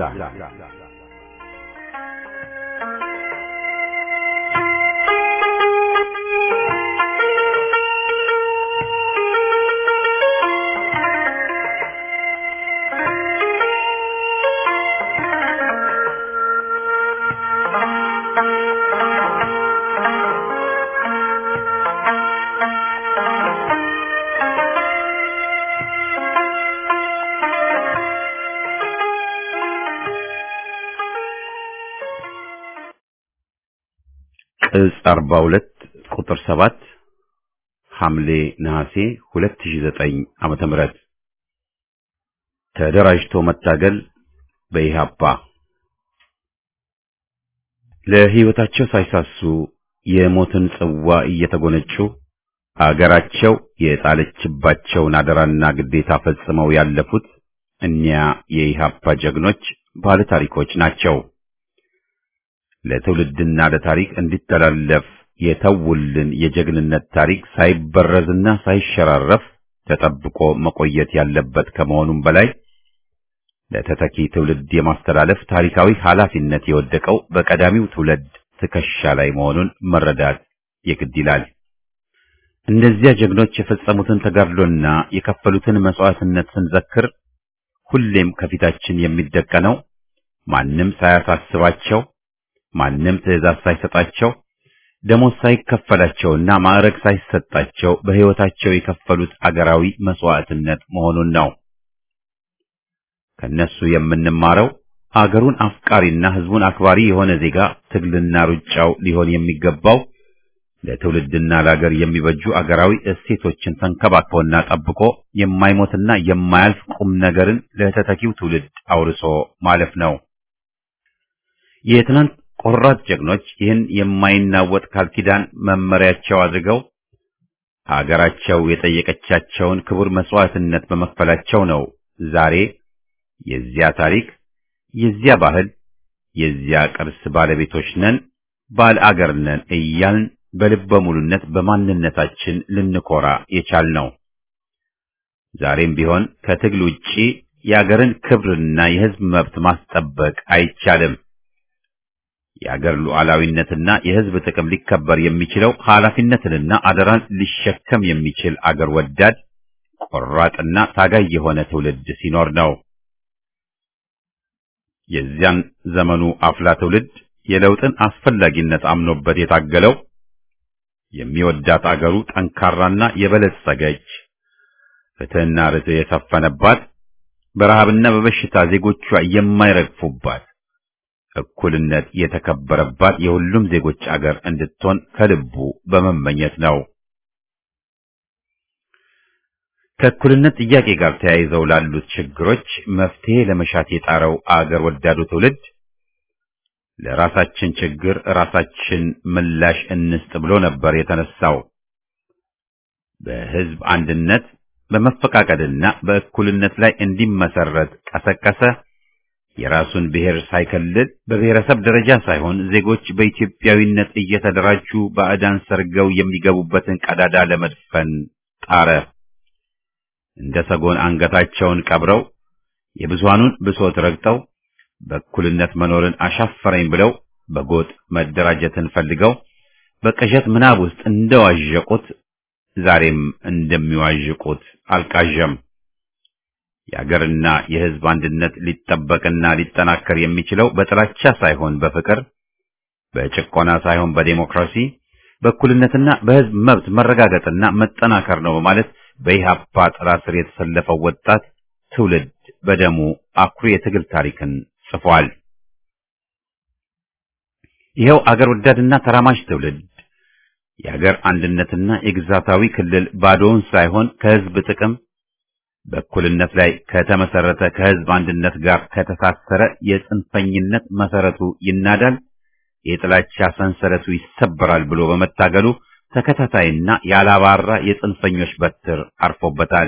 ቅጽ 42 ቁጥር 7 ሐምሌ ነሐሴ 2009 ዓመተ ምህረት ተደራጅቶ መታገል በኢህአፓ ለሕይወታቸው ሳይሳሱ የሞትን ጽዋ እየተጎነጩ አገራቸው የጣለችባቸውን አደራና ግዴታ ፈጽመው ያለፉት እኒያ የኢህአፓ ጀግኖች ባለ ታሪኮች ናቸው። ለትውልድና ለታሪክ እንዲተላለፍ የተውልን የጀግንነት ታሪክ ሳይበረዝና ሳይሸራረፍ ተጠብቆ መቆየት ያለበት ከመሆኑም በላይ ለተተኪ ትውልድ የማስተላለፍ ታሪካዊ ኃላፊነት የወደቀው በቀዳሚው ትውልድ ትከሻ ላይ መሆኑን መረዳት የግድ ይላል። እነዚያ ጀግኖች የፈጸሙትን ተጋድሎና የከፈሉትን መስዋዕትነት ስንዘክር ሁሌም ከፊታችን የሚደቀነው ማንም ሳያሳስባቸው ማንም ትዕዛዝ ሳይሰጣቸው ደሞዝ ሳይከፈላቸውና ማዕረግ ሳይሰጣቸው በሕይወታቸው የከፈሉት አገራዊ መስዋዕትነት መሆኑን ነው። ከነሱ የምንማረው አገሩን አፍቃሪና ሕዝቡን አክባሪ የሆነ ዜጋ ትግልና ሩጫው ሊሆን የሚገባው ለትውልድና ለሀገር የሚበጁ አገራዊ እሴቶችን ተንከባክቦና ጠብቆ የማይሞትና የማያልፍ ቁም ነገርን ለተተኪው ትውልድ አውርሶ ማለፍ ነው። የትናንት ቆራጥ ጀግኖች ይህን የማይናወጥ ቃል ኪዳን መመሪያቸው አድርገው አገራቸው የጠየቀቻቸውን ክቡር መስዋዕትነት በመክፈላቸው ነው ዛሬ የዚያ ታሪክ፣ የዚያ ባህል፣ የዚያ ቅርስ ባለቤቶች ነን፣ ባለ አገር ነን እያልን በልበ ሙሉነት በማንነታችን ልንኮራ የቻልነው። ዛሬም ቢሆን ከትግል ውጪ የአገርን ክብርና የሕዝብ መብት ማስጠበቅ አይቻልም። የአገር ሉዓላዊነትና የሕዝብ ጥቅም ሊከበር የሚችለው ኃላፊነትንና አደራን ሊሸከም የሚችል አገር ወዳድ ቆራጥና ታጋይ የሆነ ትውልድ ሲኖር ነው። የዚያን ዘመኑ አፍላ ትውልድ የለውጥን አስፈላጊነት አምኖበት የታገለው የሚወዳት አገሩ ጠንካራና የበለጸገች ፍትሕና ርትዕ የሰፈነባት በረሃብና በበሽታ ዜጎቿ የማይረግፉባት እኩልነት የተከበረባት የሁሉም ዜጎች አገር እንድትሆን ከልቡ በመመኘት ነው። ከእኩልነት ጥያቄ ጋር ተያይዘው ላሉት ችግሮች መፍትሄ ለመሻት የጣረው አገር ወዳዱ ትውልድ ለራሳችን ችግር ራሳችን ምላሽ እንስጥ ብሎ ነበር የተነሳው። በሕዝብ አንድነት በመፈቃቀድና በእኩልነት ላይ እንዲመሰረት ቀሰቀሰ። የራሱን ብሔር ሳይከልል በብሔረሰብ ደረጃ ሳይሆን ዜጎች በኢትዮጵያዊነት እየተደራጁ ባዕዳን ሰርገው የሚገቡበትን ቀዳዳ ለመድፈን ጣረ። እንደ ሰጎን አንገታቸውን ቀብረው የብዙሃኑን ብሶት ረግጠው በእኩልነት መኖርን አሻፈረኝ ብለው በጎጥ መደራጀትን ፈልገው በቅዠት ምናብ ውስጥ እንደዋዠቁት ዛሬም እንደሚዋዥቁት አልቃዠም። የአገርና የሕዝብ አንድነት ሊጠበቅና ሊጠናከር የሚችለው በጥላቻ ሳይሆን በፍቅር፣ በጭቆና ሳይሆን በዴሞክራሲ፣ በእኩልነትና በሕዝብ መብት መረጋገጥና መጠናከር ነው በማለት በኢህአፓ ጥላ ስር የተሰለፈው ወጣት ትውልድ በደሙ አኩሪ የትግል ታሪክን ጽፏል። ይኸው አገር ወዳድና ተራማጅ ትውልድ የአገር አንድነትና የግዛታዊ ክልል ባዶውን ሳይሆን ከሕዝብ ጥቅም በእኩልነት ላይ ከተመሰረተ ከሕዝብ አንድነት ጋር ከተሳሰረ የጽንፈኝነት መሰረቱ ይናዳል፣ የጥላቻ ሰንሰለቱ ይሰበራል ብሎ በመታገሉ ተከታታይና ያላባራ የጽንፈኞች በትር አርፎበታል።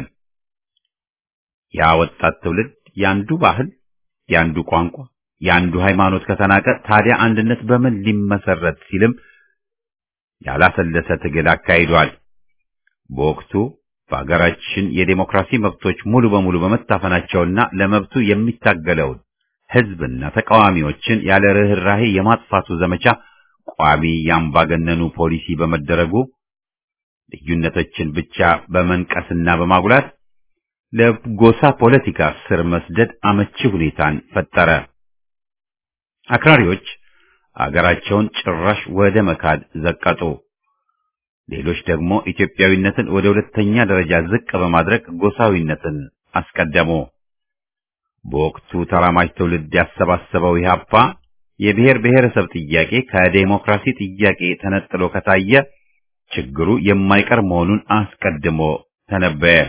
ያ ወጣት ትውልድ ያንዱ ባህል፣ ያንዱ ቋንቋ፣ ያንዱ ሃይማኖት ከተናቀ ታዲያ አንድነት በምን ሊመሰረት ሲልም ያላሰለሰ ትግል አካሂዷል። በወቅቱ በአገራችን የዴሞክራሲ መብቶች ሙሉ በሙሉ በመታፈናቸውና ለመብቱ የሚታገለውን ሕዝብና ተቃዋሚዎችን ያለ ርኅራሄ የማጥፋቱ ዘመቻ ቋሚ የአምባገነኑ ፖሊሲ በመደረጉ ልዩነቶችን ብቻ በመንቀስና በማጉላት ለጎሳ ፖለቲካ ስር መስደድ አመቺ ሁኔታን ፈጠረ። አክራሪዎች አገራቸውን ጭራሽ ወደ መካድ ዘቀጡ። ሌሎች ደግሞ ኢትዮጵያዊነትን ወደ ሁለተኛ ደረጃ ዝቅ በማድረግ ጎሳዊነትን አስቀደሙ። በወቅቱ ተራማጅ ትውልድ ያሰባሰበው ኢህአፓ የብሔር ብሔረሰብ ጥያቄ ከዴሞክራሲ ጥያቄ ተነጥሎ ከታየ ችግሩ የማይቀር መሆኑን አስቀድሞ ተነበየ።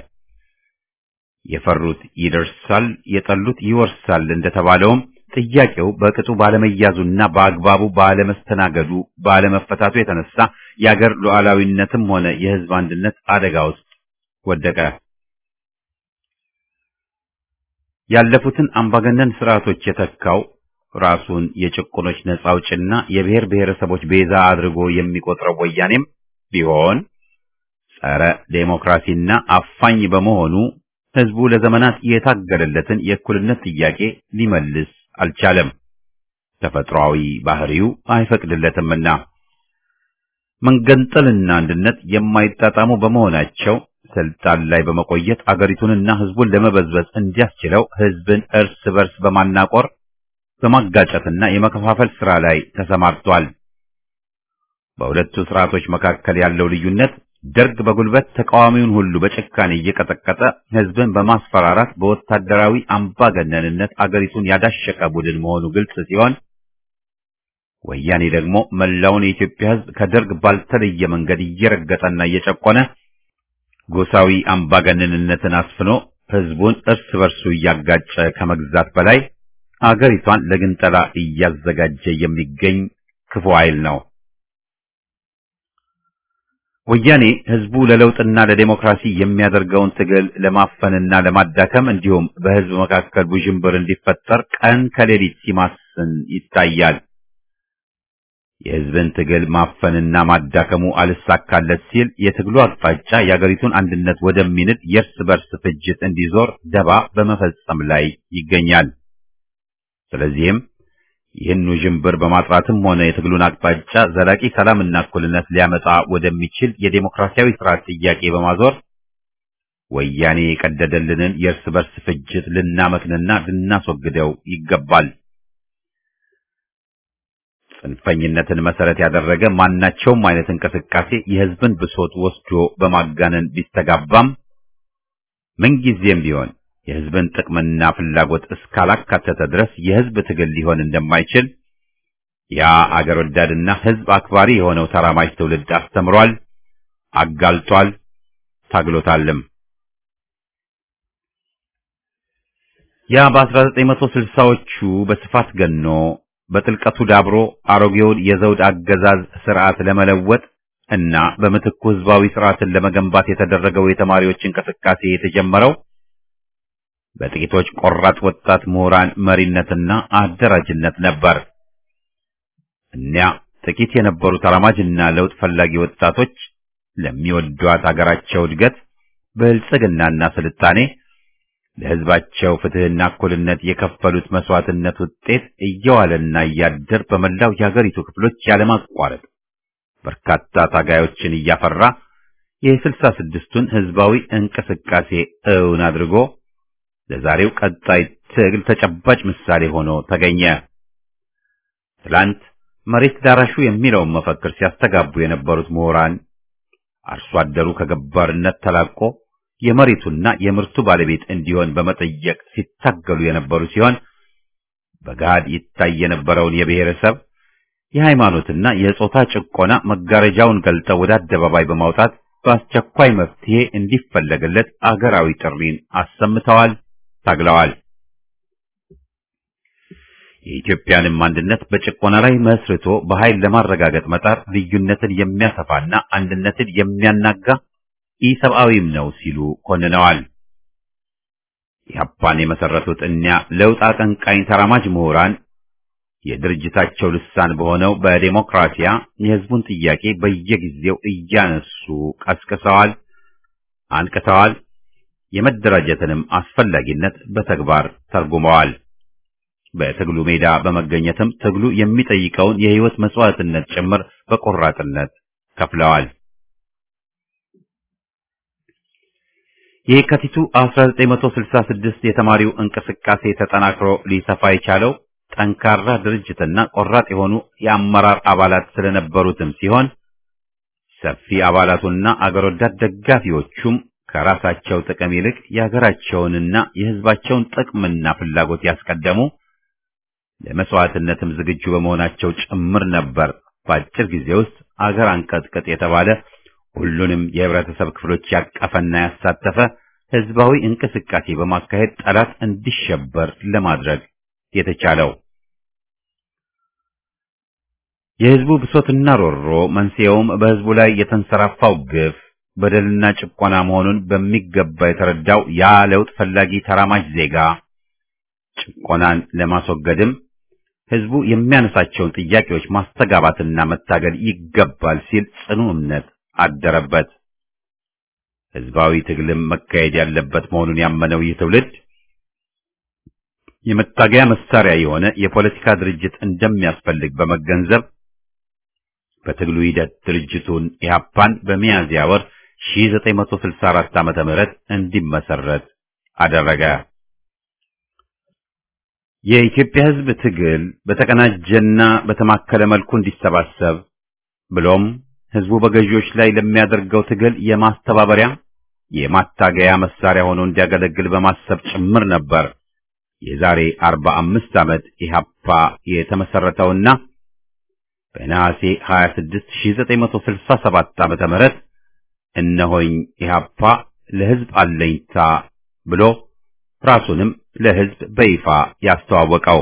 የፈሩት ይደርሳል፣ የጠሉት ይወርሳል እንደተባለውም ጥያቄው በቅጡ ባለመያዙና በአግባቡ ባለመስተናገዱ ባለመፈታቱ የተነሳ የአገር ሉዓላዊነትም ሆነ የሕዝብ አንድነት አደጋ ውስጥ ወደቀ። ያለፉትን አምባገነን ስርዓቶች የተካው ራሱን የጭቁኖች ነጻ አውጭና የብሔር ብሔረሰቦች ቤዛ አድርጎ የሚቆጥረው ወያኔም ቢሆን ጸረ ዴሞክራሲና አፋኝ በመሆኑ ሕዝቡ ለዘመናት የታገለለትን የእኩልነት ጥያቄ ሊመልስ አልቻለም። ተፈጥሯዊ ባህሪው አይፈቅድለትምና መንገንጠልና አንድነት የማይጣጣሙ በመሆናቸው ስልጣን ላይ በመቆየት አገሪቱንና ሕዝቡን ለመበዝበዝ እንዲያስችለው ሕዝብን እርስ በርስ በማናቆር በማጋጨትና የመከፋፈል ሥራ ላይ ተሰማርቷል። በሁለቱ ስርዓቶች መካከል ያለው ልዩነት ደርግ በጉልበት ተቃዋሚውን ሁሉ በጭካኔ እየቀጠቀጠ ሕዝብን በማስፈራራት በወታደራዊ አምባገነንነት አገሪቱን ያዳሸቀ ቡድን መሆኑ ግልጽ ሲሆን፣ ወያኔ ደግሞ መላውን የኢትዮጵያ ሕዝብ ከደርግ ባልተለየ መንገድ እየረገጠና እየጨቆነ ጎሳዊ አምባገነንነትን አስፍኖ ሕዝቡን እርስ በርሱ እያጋጨ ከመግዛት በላይ አገሪቷን ለግንጠላ እያዘጋጀ የሚገኝ ክፉ ኃይል ነው። ወያኔ ሕዝቡ ለለውጥና ለዴሞክራሲ የሚያደርገውን ትግል ለማፈንና ለማዳከም እንዲሁም በሕዝብ መካከል ውዥንብር እንዲፈጠር ቀን ከሌሊት ሲማስን ይታያል። የሕዝብን ትግል ማፈንና ማዳከሙ አልሳካለት ሲል የትግሉ አቅጣጫ የአገሪቱን አንድነት ወደሚንድ የእርስ በርስ ፍጅት እንዲዞር ደባ በመፈጸም ላይ ይገኛል። ስለዚህም ይህን ውዥንብር በማጥራትም ሆነ የትግሉን አቅጣጫ ዘላቂ ሰላምና እኩልነት ሊያመጣ ወደሚችል የዴሞክራሲያዊ ስርዓት ጥያቄ በማዞር ወያኔ የቀደደልንን የእርስ በርስ ፍጅት ልናመክንና ልናስወግደው ይገባል። ጽንፈኝነትን መሰረት ያደረገ ማናቸውም አይነት እንቅስቃሴ የሕዝብን ብሶት ወስዶ በማጋነን ቢስተጋባም ምንጊዜም ቢሆን የሕዝብን ጥቅምና ፍላጎት እስካላካተተ ድረስ የሕዝብ ትግል ሊሆን እንደማይችል ያ አገር ወዳድና ሕዝብ አክባሪ የሆነው ተራማጅ ትውልድ አስተምሯል፣ አጋልጧል፣ ታግሎታልም። ያ በ1960ዎቹ በስፋት ገኖ በጥልቀቱ ዳብሮ አሮጌውን የዘውድ አገዛዝ ስርዓት ለመለወጥ እና በምትኩ ህዝባዊ ስርዓትን ለመገንባት የተደረገው የተማሪዎች እንቅስቃሴ የተጀመረው በጥቂቶች ቆራጥ ወጣት ምሁራን መሪነትና አደራጅነት ነበር። እኒያ ጥቂት የነበሩ ተራማጅና ለውጥ ፈላጊ ወጣቶች ለሚወዷት አገራቸው እድገት፣ ብልጽግናና ስልጣኔ ለህዝባቸው ፍትህና እኩልነት የከፈሉት መስዋዕትነት ውጤት እየዋለና እያደር በመላው የሀገሪቱ ክፍሎች ያለማቋረጥ በርካታ ታጋዮችን እያፈራ የስልሳ ስድስቱን ህዝባዊ እንቅስቃሴ እውን አድርጎ ለዛሬው ቀጣይ ትግል ተጨባጭ ምሳሌ ሆኖ ተገኘ። ትላንት መሬት ዳራሹ የሚለውን መፈክር ሲያስተጋቡ የነበሩት ምሁራን አርሶ አደሩ ከገባርነት ተላቆ የመሬቱና የምርቱ ባለቤት እንዲሆን በመጠየቅ ሲታገሉ የነበሩ ሲሆን በገሃድ ይታይ የነበረውን የብሔረሰብ የሃይማኖትና የጾታ ጭቆና መጋረጃውን ገልጠው ወደ አደባባይ በማውጣት በአስቸኳይ መፍትሄ እንዲፈለግለት አገራዊ ጥሪን አሰምተዋል፣ ታግለዋል። የኢትዮጵያንም አንድነት በጭቆና ላይ መስርቶ በኃይል ለማረጋገጥ መጣር ልዩነትን የሚያሰፋና አንድነትን የሚያናጋ ኢሰብአዊም ነው ሲሉ ኮንነዋል። ኢህአፓን የመሰረቱት እኒያ ለውጥ አቀንቃኝ ተራማጅ ምሁራን የድርጅታቸው ልሳን በሆነው በዴሞክራሲያ የህዝቡን ጥያቄ በየጊዜው እያነሱ ቀስቅሰዋል፣ አንቅተዋል። የመደራጀትንም አስፈላጊነት በተግባር ተርጉመዋል። በትግሉ ሜዳ በመገኘትም ትግሉ የሚጠይቀውን የህይወት መስዋዕትነት ጭምር በቆራጥነት ከፍለዋል። የካቲቱ 1966 የተማሪው እንቅስቃሴ ተጠናክሮ ሊሰፋ የቻለው ጠንካራ ድርጅትና ቆራጥ የሆኑ የአመራር አባላት ስለነበሩትም ሲሆን ሰፊ አባላቱና አገር ወዳድ ደጋፊዎቹም ከራሳቸው ጥቅም ይልቅ የሀገራቸውንና የህዝባቸውን ጥቅምና ፍላጎት ያስቀደሙ ለመስዋዕትነትም ዝግጁ በመሆናቸው ጭምር ነበር። በአጭር ጊዜ ውስጥ አገር አንቀጥቅጥ የተባለ ሁሉንም የህብረተሰብ ክፍሎች ያቀፈና ያሳተፈ ህዝባዊ እንቅስቃሴ በማካሄድ ጠላት እንዲሸበር ለማድረግ የተቻለው። የህዝቡ ብሶትና ሮሮ መንስኤውም በህዝቡ ላይ የተንሰራፋው ግፍ በደልና ጭቆና መሆኑን በሚገባ የተረዳው ያ ለውጥ ፈላጊ ተራማጅ ዜጋ ጭቆናን ለማስወገድም ህዝቡ የሚያነሳቸውን ጥያቄዎች ማስተጋባትና መታገል ይገባል ሲል ጽኑ እምነት አደረበት። ህዝባዊ ትግልም መካሄድ ያለበት መሆኑን ያመነው ይህ ትውልድ የመታገያ መሳሪያ የሆነ የፖለቲካ ድርጅት እንደሚያስፈልግ በመገንዘብ በትግሉ ሂደት ድርጅቱን ኢህአፓን በሚያዝያ ወር 1964 ዓመተ ምህረት እንዲመሰረት አደረገ። የኢትዮጵያ ህዝብ ትግል በተቀናጀና በተማከለ መልኩ እንዲሰባሰብ ብሎም ህዝቡ በገዢዎች ላይ ለሚያደርገው ትግል የማስተባበሪያ የማታገያ መሳሪያ ሆኖ እንዲያገለግል በማሰብ ጭምር ነበር የዛሬ 45 ዓመት ኢህአፓ የተመሰረተውና በነሐሴ 26 1967 ዓመተ ምህረት እነሆኝ ኢህአፓ ለሕዝብ አለኝታ ብሎ ራሱንም ለሕዝብ በይፋ ያስተዋወቀው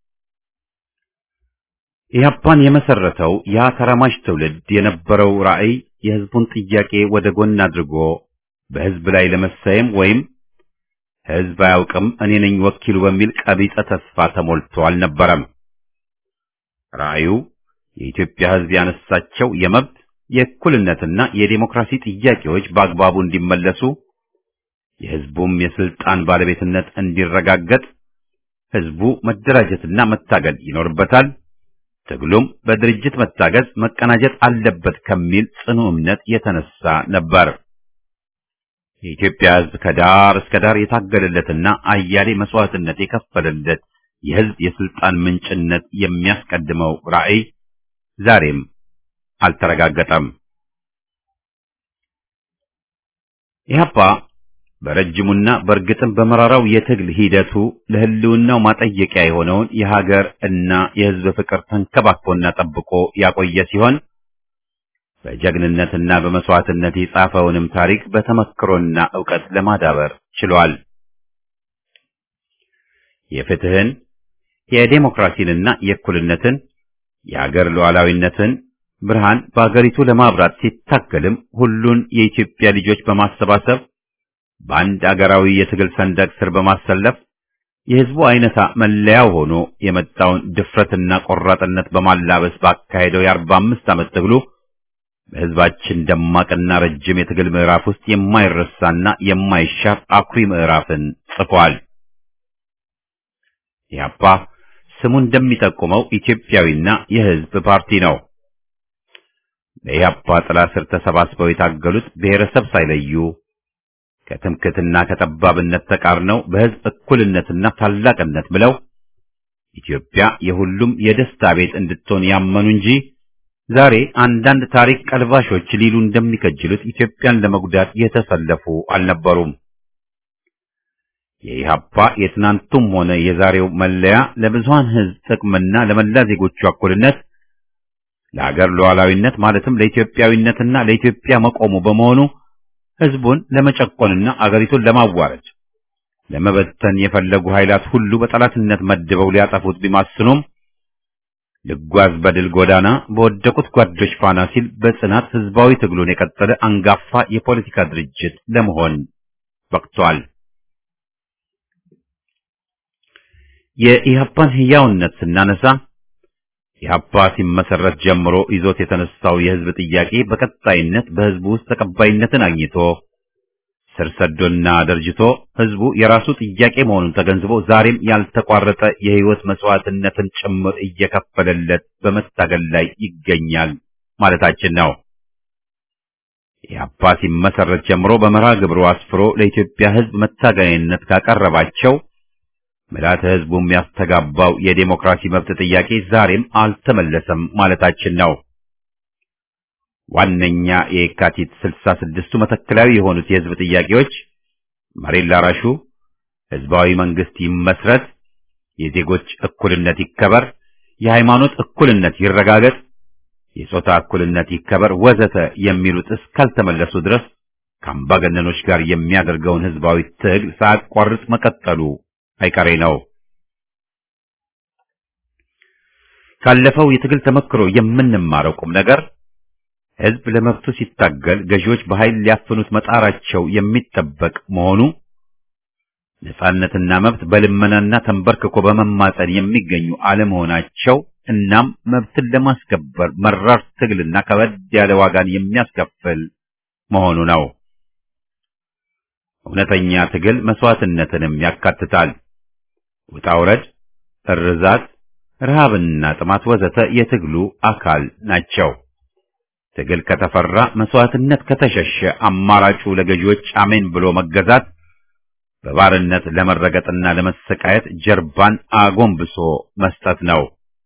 ኢህአፓን የመሰረተው ያ ተራማጅ ትውልድ የነበረው ራዕይ የሕዝቡን ጥያቄ ወደ ጎን አድርጎ በሕዝብ ላይ ለመሰየም ወይም ሕዝብ አያውቅም እኔ ነኝ ወኪሉ በሚል ቀቢጸ ተስፋ ተሞልቶ አልነበረም። ራዕዩ የኢትዮጵያ ሕዝብ ያነሳቸው የመብት የእኩልነትና የዴሞክራሲ ጥያቄዎች በአግባቡ እንዲመለሱ የሕዝቡም የስልጣን ባለቤትነት እንዲረጋገጥ ሕዝቡ መደራጀትና መታገል ይኖርበታል። ትግሉም በድርጅት መታገዝ መቀናጀት አለበት ከሚል ጽኑ እምነት የተነሳ ነበር። የኢትዮጵያ ሕዝብ ከዳር እስከ ዳር የታገለለትና አያሌ መስዋዕትነት የከፈለለት የሕዝብ የስልጣን ምንጭነት የሚያስቀድመው ራዕይ ዛሬም አልተረጋገጠም። ኢህአፓ በረጅሙና በእርግጥም በመራራው የትግል ሂደቱ ለሕልውናው ማጠየቂያ የሆነውን የሀገር እና የሕዝብ ፍቅር ተንከባክቦና ጠብቆ ያቆየ ሲሆን በጀግንነትና በመስዋዕትነት የጻፈውንም ታሪክ በተመክሮና ዕውቀት ለማዳበር ችሏል። የፍትህን፣ የዴሞክራሲንና የእኩልነትን የሀገር ሉዓላዊነትን ብርሃን በአገሪቱ ለማብራት ሲታገልም ሁሉን የኢትዮጵያ ልጆች በማሰባሰብ በአንድ አገራዊ የትግል ሰንደቅ ስር በማሰለፍ የሕዝቡ አይነታ መለያው ሆኖ የመጣውን ድፍረትና ቆራጥነት በማላበስ ባካሄደው የአርባ አምስት ዓመት ትግሉ በሕዝባችን ደማቅና ረጅም የትግል ምዕራፍ ውስጥ የማይረሳና የማይሻር አኩሪ ምዕራፍን ጽፏል። ኢህአፓ ስሙ እንደሚጠቁመው ኢትዮጵያዊና የሕዝብ ፓርቲ ነው። በኢህአፓ ጥላ ስር ተሰባስበው የታገሉት ብሔረሰብ ሳይለዩ ከትምክትና ከጠባብነት ተቃርነው በሕዝብ እኩልነትና ታላቅነት ብለው ኢትዮጵያ የሁሉም የደስታ ቤት እንድትሆን ያመኑ እንጂ ዛሬ አንዳንድ ታሪክ ቀልባሾች ሊሉ እንደሚከጅሉት ኢትዮጵያን ለመጉዳት የተሰለፉ አልነበሩም። የኢህአፓ የትናንቱም ሆነ የዛሬው መለያ ለብዙሃን ሕዝብ ጥቅምና ለመላ ዜጎቹ እኩልነት፣ ለአገር ሉዓላዊነት ማለትም ለኢትዮጵያዊነትና ለኢትዮጵያ መቆሙ በመሆኑ ሕዝቡን ለመጨቆንና አገሪቱን ለማዋረድ ለመበተን የፈለጉ ኃይላት ሁሉ በጠላትነት መድበው ሊያጠፉት ቢማስኑም ልጓዝ በድል ጎዳና በወደቁት ጓዶች ፋና ሲል በጽናት ሕዝባዊ ትግሉን የቀጠለ አንጋፋ የፖለቲካ ድርጅት ለመሆን በቅቷል። የኢህአፓን ሕያውነት ስናነሳ ኢህአፓ ሲመሰረት ጀምሮ ይዞት የተነሳው የሕዝብ ጥያቄ በቀጣይነት በሕዝቡ ውስጥ ተቀባይነትን አግኝቶ ስር ሰዶና ደርጅቶ ሕዝቡ የራሱ ጥያቄ መሆኑን ተገንዝቦ ዛሬም ያልተቋረጠ የሕይወት መስዋዕትነትን ጭምር እየከፈለለት በመታገል ላይ ይገኛል ማለታችን ነው። ኢህአፓ ሲመሰረት ጀምሮ በመርሃ ግብሩ አስፍሮ ለኢትዮጵያ ሕዝብ መታገያነት ካቀረባቸው ምልዓተ ሕዝቡ የሚያስተጋባው የዴሞክራሲ መብት ጥያቄ ዛሬም አልተመለሰም ማለታችን ነው። ዋነኛ የካቲት ስልሳ ስድስቱ መተከላዊ የሆኑት የሕዝብ ጥያቄዎች መሬት ላራሹ፣ ሕዝባዊ መንግስት ይመስረት፣ የዜጎች እኩልነት ይከበር፣ የሃይማኖት እኩልነት ይረጋገጥ፣ የጾታ እኩልነት ይከበር ወዘተ የሚሉት እስካልተመለሱ ድረስ ከአምባገነኖች ጋር የሚያደርገውን ሕዝባዊ ትግል ሳያቋርጥ መቀጠሉ አይቀሬ ነው። ካለፈው የትግል ተመክሮ የምንማረው ቁም ነገር ሕዝብ ለመብቱ ሲታገል ገዢዎች በኃይል ሊያፍኑት መጣራቸው የሚጠበቅ መሆኑ፣ ነጻነትና መብት በልመናና ተንበርክኮ በመማጸን የሚገኙ አለመሆናቸው፣ እናም መብትን ለማስከበር መራር ትግልና ከበድ ያለ ዋጋን የሚያስከፍል መሆኑ ነው። እውነተኛ ትግል መስዋዕትነትንም ያካትታል። ውጣ ውረድ፣ እርዛት፣ ረሃብና ጥማት ወዘተ የትግሉ አካል ናቸው። ትግል ከተፈራ መስዋዕትነት ከተሸሸ አማራጩ ለገዢዎች አሜን ብሎ መገዛት፣ በባርነት ለመረገጥና ለመሰቃየት ጀርባን አጎንብሶ መስጠት ነው።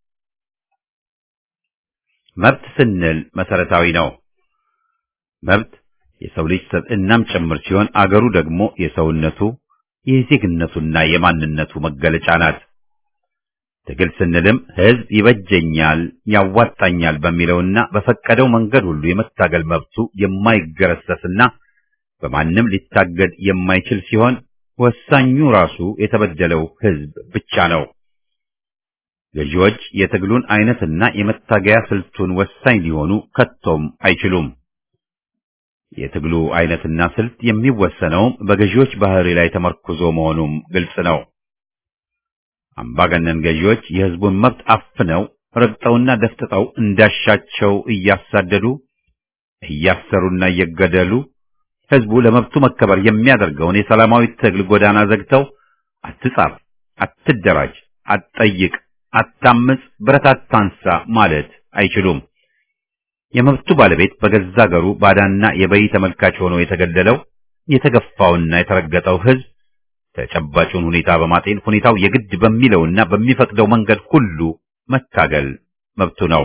መብት ስንል መሰረታዊ ነው። መብት የሰው ልጅ ሰብዕናም ጭምር ሲሆን አገሩ ደግሞ የሰውነቱ የዜግነቱና የማንነቱ መገለጫ ናት። ትግል ስንልም ህዝብ ይበጀኛል፣ ያዋጣኛል በሚለውና በፈቀደው መንገድ ሁሉ የመታገል መብቱ የማይገረሰስና በማንም ሊታገድ የማይችል ሲሆን ወሳኙ ራሱ የተበደለው ህዝብ ብቻ ነው። ገዢዎች የትግሉን አይነትና የመታገያ ስልቱን ወሳኝ ሊሆኑ ከቶም አይችሉም። የትግሉ አይነትና ስልት የሚወሰነውም በገዢዎች ባህሪ ላይ ተመርኩዞ መሆኑም ግልጽ ነው። አምባገነን ገዢዎች የህዝቡን መብት አፍነው ረግጠውና ደፍጥጠው እንዳሻቸው እያሳደዱ እያሰሩና እየገደሉ ህዝቡ ለመብቱ መከበር የሚያደርገውን የሰላማዊ ትግል ጎዳና ዘግተው አትጻፍ፣ አትደራጅ፣ አትጠይቅ፣ አታምጽ፣ ብረት አታንሳ ማለት አይችሉም። የመብቱ ባለቤት በገዛ አገሩ ባዳና የበይ ተመልካች ሆኖ የተገደለው የተገፋውና የተረገጠው ህዝብ ተጨባጩን ሁኔታ በማጤን ሁኔታው የግድ በሚለውና በሚፈቅደው መንገድ ሁሉ መታገል መብቱ ነው።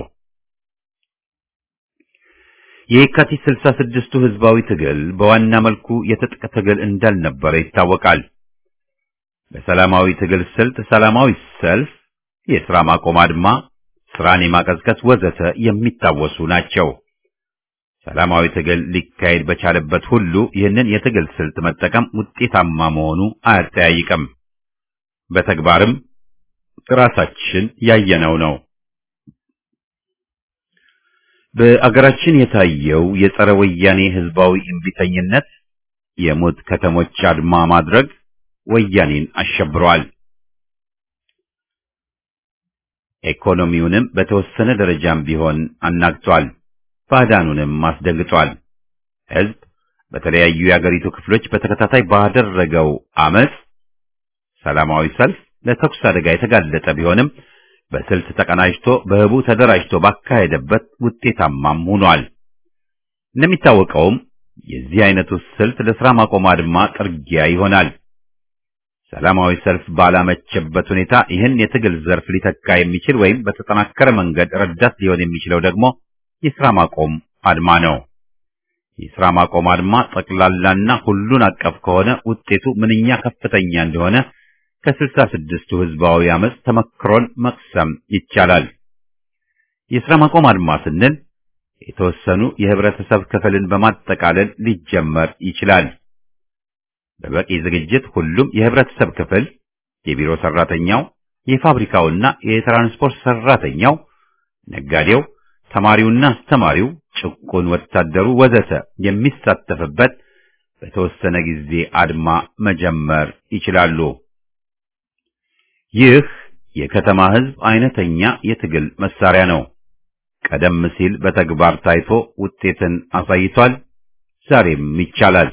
የየካቲት ስልሳ ስድስቱ ህዝባዊ ትግል በዋና መልኩ የትጥቅ ትግል እንዳልነበረ ይታወቃል። በሰላማዊ ትግል ስልት ሰላማዊ ሰልፍ፣ የሥራ ማቆም አድማ፣ ስራን የማቀዝቀዝ ወዘተ የሚታወሱ ናቸው። ሰላማዊ ትግል ሊካሄድ በቻለበት ሁሉ ይህንን የትግል ስልት መጠቀም ውጤታማ መሆኑ አያጠያይቅም። በተግባርም ራሳችን ያየነው ነው። በአገራችን የታየው የጸረ ወያኔ ህዝባዊ እምቢተኝነት የሞት ከተሞች አድማ ማድረግ ወያኔን አሸብሯል። ኢኮኖሚውንም በተወሰነ ደረጃም ቢሆን አናግቷል። ባዕዳኑንም አስደንግጧል። ህዝብ በተለያዩ የአገሪቱ ክፍሎች በተከታታይ ባደረገው አመጽ፣ ሰላማዊ ሰልፍ ለተኩስ አደጋ የተጋለጠ ቢሆንም በስልት ተቀናጅቶ በህቡ ተደራጅቶ ባካሄደበት ውጤታማም ሆኗል። እንደሚታወቀውም የዚህ አይነቱ ስልት ለሥራ ማቆም አድማ ጥርጊያ ይሆናል። ሰላማዊ ሰልፍ ባላመቸበት ሁኔታ ይህን የትግል ዘርፍ ሊተካ የሚችል ወይም በተጠናከረ መንገድ ረዳት ሊሆን የሚችለው ደግሞ የሥራ ማቆም አድማ ነው። የሥራ ማቆም አድማ ጠቅላላና ሁሉን አቀፍ ከሆነ ውጤቱ ምንኛ ከፍተኛ እንደሆነ ከስልሳ ስድስቱ ህዝባዊ አመፅ ተመክሮን መቅሰም ይቻላል። የሥራ ማቆም አድማ ስንል የተወሰኑ የህብረተሰብ ክፍልን በማጠቃለል ሊጀመር ይችላል። በበቂ ዝግጅት ሁሉም የህብረተሰብ ክፍል የቢሮ ሰራተኛው፣ የፋብሪካውና የትራንስፖርት ሰራተኛው፣ ነጋዴው፣ ተማሪውና አስተማሪው፣ ጭቁን ወታደሩ ወዘተ የሚሳተፍበት በተወሰነ ጊዜ አድማ መጀመር ይችላሉ። ይህ የከተማ ህዝብ አይነተኛ የትግል መሳሪያ ነው። ቀደም ሲል በተግባር ታይቶ ውጤትን አሳይቷል። ዛሬም ይቻላል።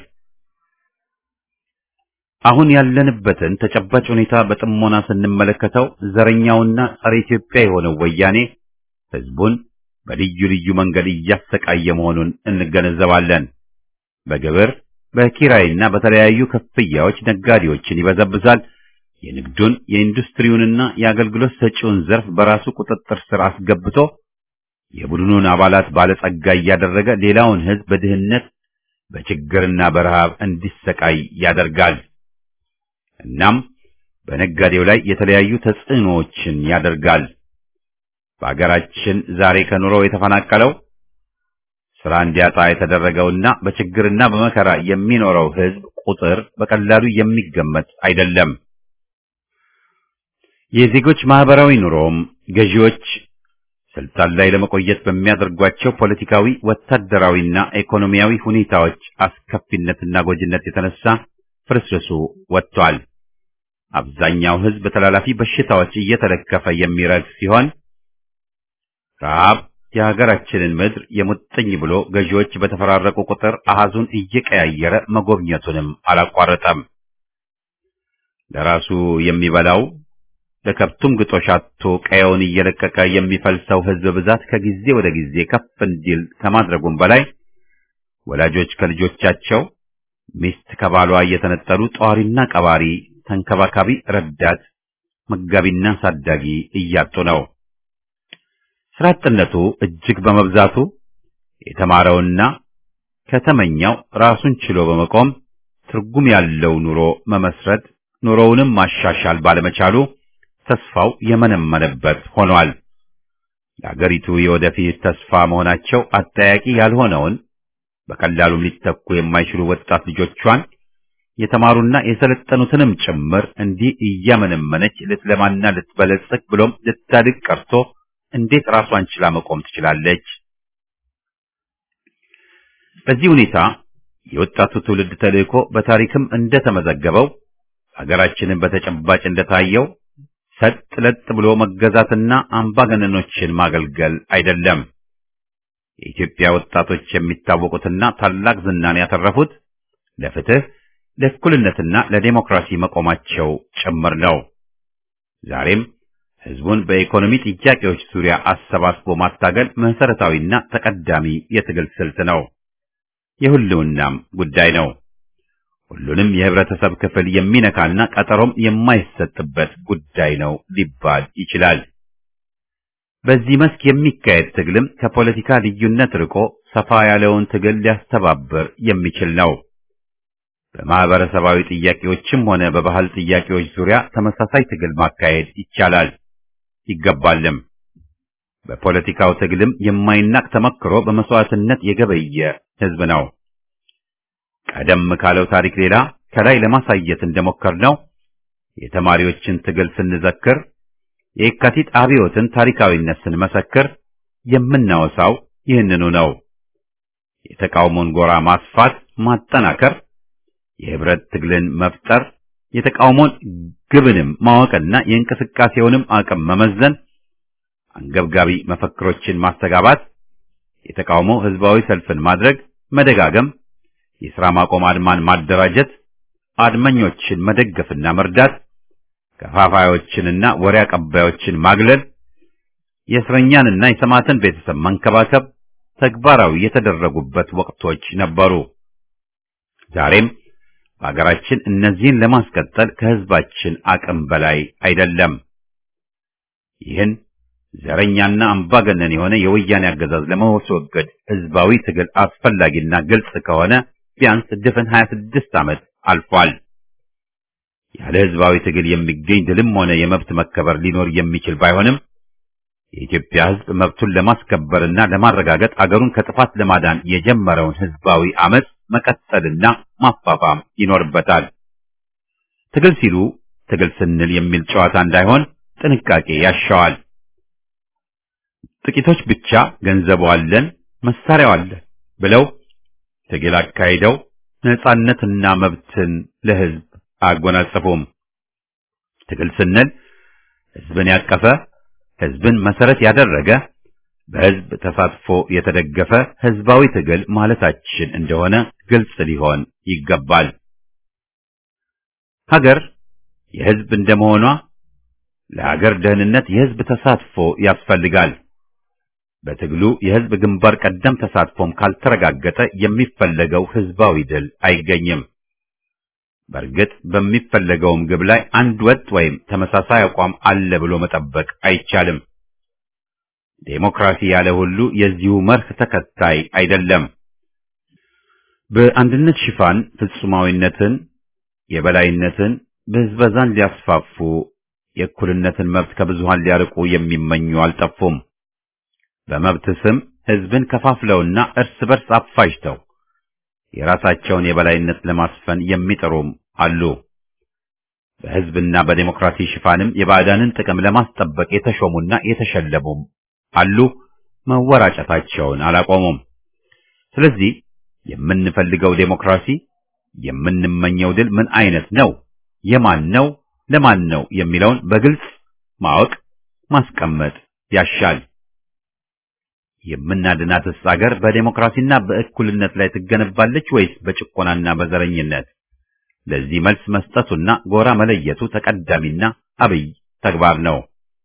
አሁን ያለንበትን ተጨባጭ ሁኔታ በጥሞና ስንመለከተው ዘረኛውና ጸረ ኢትዮጵያ የሆነው ወያኔ ህዝቡን በልዩ ልዩ መንገድ እያሰቃየ መሆኑን እንገነዘባለን። በግብር በኪራይና በተለያዩ ክፍያዎች ነጋዴዎችን ይበዘብዛል። የንግዱን የኢንዱስትሪውንና የአገልግሎት ሰጪውን ዘርፍ በራሱ ቁጥጥር ስር አስገብቶ የቡድኑን አባላት ባለጸጋ እያደረገ ሌላውን ህዝብ በድህነት በችግርና በረሃብ እንዲሰቃይ ያደርጋል። እናም በነጋዴው ላይ የተለያዩ ተጽዕኖዎችን ያደርጋል። በአገራችን ዛሬ ከኑሮው የተፈናቀለው ስራ እንዲያጣ የተደረገውና በችግርና በመከራ የሚኖረው ህዝብ ቁጥር በቀላሉ የሚገመት አይደለም። የዜጎች ማህበራዊ ኑሮም ገዢዎች ስልጣን ላይ ለመቆየት በሚያደርጓቸው ፖለቲካዊ፣ ወታደራዊና ኢኮኖሚያዊ ሁኔታዎች አስከፊነትና ጎጂነት የተነሳ ፍርስርሱ ወጥቷል። አብዛኛው ህዝብ በተላላፊ በሽታዎች እየተለከፈ የሚረግፍ ሲሆን ረሃብ የሀገራችንን ምድር የሙጥኝ ብሎ ገዢዎች በተፈራረቁ ቁጥር አሃዙን እየቀያየረ መጎብኘቱንም አላቋረጠም። ለራሱ የሚበላው ለከብቱም ግጦሽ አጥቶ ቀየውን እየለቀቀ የሚፈልሰው ህዝብ ብዛት ከጊዜ ወደ ጊዜ ከፍ እንዲል ከማድረጉም በላይ ወላጆች ከልጆቻቸው፣ ሚስት ከባሏ እየተነጠሉ ጧሪና ቀባሪ፣ ተንከባካቢ፣ ረዳት፣ መጋቢና ሳዳጊ እያጡ ነው። ስራ አጥነቱ እጅግ በመብዛቱ የተማረውና ከተመኛው ራሱን ችሎ በመቆም ትርጉም ያለው ኑሮ መመስረት ኑሮውንም ማሻሻል ባለመቻሉ ተስፋው የመነመነበት ሆኗል። ለአገሪቱ የወደፊት ተስፋ መሆናቸው አጠያቂ ያልሆነውን በቀላሉም ሊተኩ የማይችሉ ወጣት ልጆቿን የተማሩና የሰለጠኑትንም ጭምር እንዲህ እያመነመነች ልትለማና ልትበለጽግ ብሎም ልታድግ ቀርቶ እንዴት ራሷን ችላ መቆም ትችላለች? በዚህ ሁኔታ የወጣቱ ትውልድ ተልእኮ በታሪክም እንደተመዘገበው ሀገራችንን በተጨባጭ እንደታየው ሰጥ ለጥ ብሎ መገዛትና አምባገነኖችን ማገልገል አይደለም። የኢትዮጵያ ወጣቶች የሚታወቁትና ታላቅ ዝናን ያተረፉት ለፍትህ፣ ለእኩልነትና ለዴሞክራሲ መቆማቸው ጭምር ነው። ዛሬም ህዝቡን በኢኮኖሚ ጥያቄዎች ዙሪያ አሰባስቦ ማታገል መሰረታዊና ተቀዳሚ የትግል ስልት ነው። የሁሉናም ጉዳይ ነው። ሁሉንም የህብረተሰብ ክፍል የሚነካና ቀጠሮም የማይሰጥበት ጉዳይ ነው ሊባል ይችላል። በዚህ መስክ የሚካሄድ ትግልም ከፖለቲካ ልዩነት ርቆ ሰፋ ያለውን ትግል ሊያስተባብር የሚችል ነው። በማህበረሰባዊ ጥያቄዎችም ሆነ በባህል ጥያቄዎች ዙሪያ ተመሳሳይ ትግል ማካሄድ ይቻላል ይገባልም። በፖለቲካው ትግልም የማይናቅ ተመክሮ በመስዋዕትነት የገበየ ህዝብ ነው። ቀደም ካለው ታሪክ ሌላ ከላይ ለማሳየት እንደሞከርነው የተማሪዎችን ትግል ስንዘክር፣ የየካቲት አብዮትን ታሪካዊነት ስንመሰክር የምናወሳው ይህንኑ ነው። የተቃውሞን ጎራ ማስፋት፣ ማጠናከር፣ የህብረት ትግልን መፍጠር፣ የተቃውሞን ግብንም ማወቅና የእንቅስቃሴውንም አቅም መመዘን፣ አንገብጋቢ መፈክሮችን ማስተጋባት፣ የተቃውሞ ህዝባዊ ሰልፍን ማድረግ፣ መደጋገም የሥራ ማቆም አድማን ማደራጀት፣ አድመኞችን መደገፍና መርዳት፣ ከፋፋዮችንና ወሬ አቀባዮችን ማግለል፣ የእስረኛንና የሰማዕትን ቤተሰብ መንከባከብ ተግባራዊ የተደረጉበት ወቅቶች ነበሩ። ዛሬም በሀገራችን እነዚህን ለማስቀጠል ከህዝባችን አቅም በላይ አይደለም። ይህን ዘረኛና አምባገነን የሆነ የወያኔ አገዛዝ ለማስወገድ ህዝባዊ ትግል አስፈላጊና ግልጽ ከሆነ ቢያንስ ድፍን 26 ዓመት አልፏል። ያለ ህዝባዊ ትግል የሚገኝ ድልም ሆነ የመብት መከበር ሊኖር የሚችል ባይሆንም የኢትዮጵያ ህዝብ መብቱን ለማስከበርና ለማረጋገጥ አገሩን ከጥፋት ለማዳን የጀመረውን ህዝባዊ አመጽ መቀጠልና ማፋፋም ይኖርበታል። ትግል ሲሉ ትግል ስንል የሚል ጨዋታ እንዳይሆን ጥንቃቄ ያሻዋል። ጥቂቶች ብቻ ገንዘቡ አለን፣ መሳሪያው አለን ብለው ትግል አካሂደው ነጻነትና መብትን ለህዝብ አያጎናጽፉም። ትግል ስንል ህዝብን ያቀፈ ህዝብን መሰረት ያደረገ በህዝብ ተሳትፎ የተደገፈ ህዝባዊ ትግል ማለታችን እንደሆነ ግልጽ ሊሆን ይገባል። ሀገር የህዝብ እንደመሆኗ ለሀገር ደህንነት የህዝብ ተሳትፎ ያስፈልጋል። በትግሉ የህዝብ ግንባር ቀደም ተሳትፎም ካልተረጋገጠ የሚፈለገው ህዝባዊ ድል አይገኝም። በእርግጥ በሚፈለገውም ግብ ላይ አንድ ወጥ ወይም ተመሳሳይ አቋም አለ ብሎ መጠበቅ አይቻልም። ዴሞክራሲ ያለ ሁሉ የዚሁ መርህ ተከታይ አይደለም። በአንድነት ሽፋን ፍጹማዊነትን፣ የበላይነትን፣ ብዝበዛን ሊያስፋፉ የእኩልነትን መብት ከብዙሃን ሊያርቁ የሚመኙ አልጠፉም። በመብት ስም ህዝብን ከፋፍለውና እርስ በርስ አፋጅተው የራሳቸውን የበላይነት ለማስፈን የሚጥሩም አሉ። በህዝብና በዴሞክራሲ ሽፋንም የባዕዳንን ጥቅም ለማስጠበቅ የተሾሙና የተሸለሙም አሉ። መወራጨታቸውን አላቆሙም። ስለዚህ የምንፈልገው ዴሞክራሲ፣ የምንመኘው ድል ምን አይነት ነው፣ የማን ነው፣ ለማን ነው የሚለውን በግልጽ ማወቅ ማስቀመጥ ያሻል። የምናድናትስ አገር በዴሞክራሲና በእኩልነት ላይ ትገነባለች ወይስ በጭቆናና በዘረኝነት? ለዚህ መልስ መስጠቱና ጎራ መለየቱ ተቀዳሚና አብይ ተግባር ነው።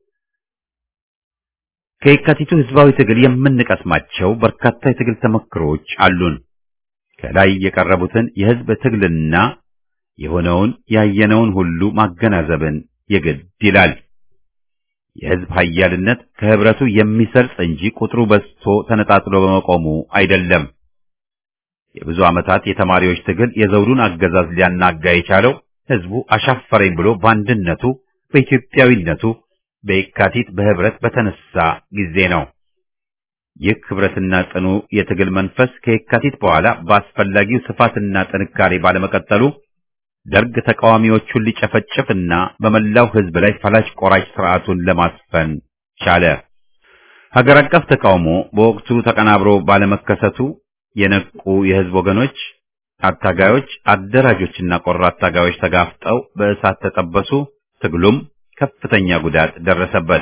ከየካቲቱ ህዝባዊ ትግል የምንቀስማቸው በርካታ የትግል ተመክሮች አሉን። ከላይ የቀረቡትን የህዝብ ትግልና የሆነውን ያየነውን ሁሉ ማገናዘብን የግድ ይላል። የህዝብ ኃያልነት ከህብረቱ የሚሰርጽ እንጂ ቁጥሩ በዝቶ ተነጣጥሎ በመቆሙ አይደለም። የብዙ ዓመታት የተማሪዎች ትግል የዘውዱን አገዛዝ ሊያናጋ የቻለው ህዝቡ አሻፈረኝ ብሎ በአንድነቱ በኢትዮጵያዊነቱ በየካቲት በህብረት በተነሳ ጊዜ ነው። ይህ ህብረትና ጽኑ የትግል መንፈስ ከየካቲት በኋላ በአስፈላጊው ስፋትና ጥንካሬ ባለመቀጠሉ ደርግ ተቃዋሚዎቹን ሊጨፈጭፍና በመላው ህዝብ ላይ ፈላጭ ቆራጭ ስርዓቱን ለማስፈን ቻለ። ሀገር አቀፍ ተቃውሞ በወቅቱ ተቀናብሮ ባለመከሰቱ የነቁ የህዝብ ወገኖች፣ አታጋዮች፣ አደራጆችና ቆራጥ ታጋዮች ተጋፍጠው በእሳት ተጠበሱ። ትግሉም ከፍተኛ ጉዳት ደረሰበት።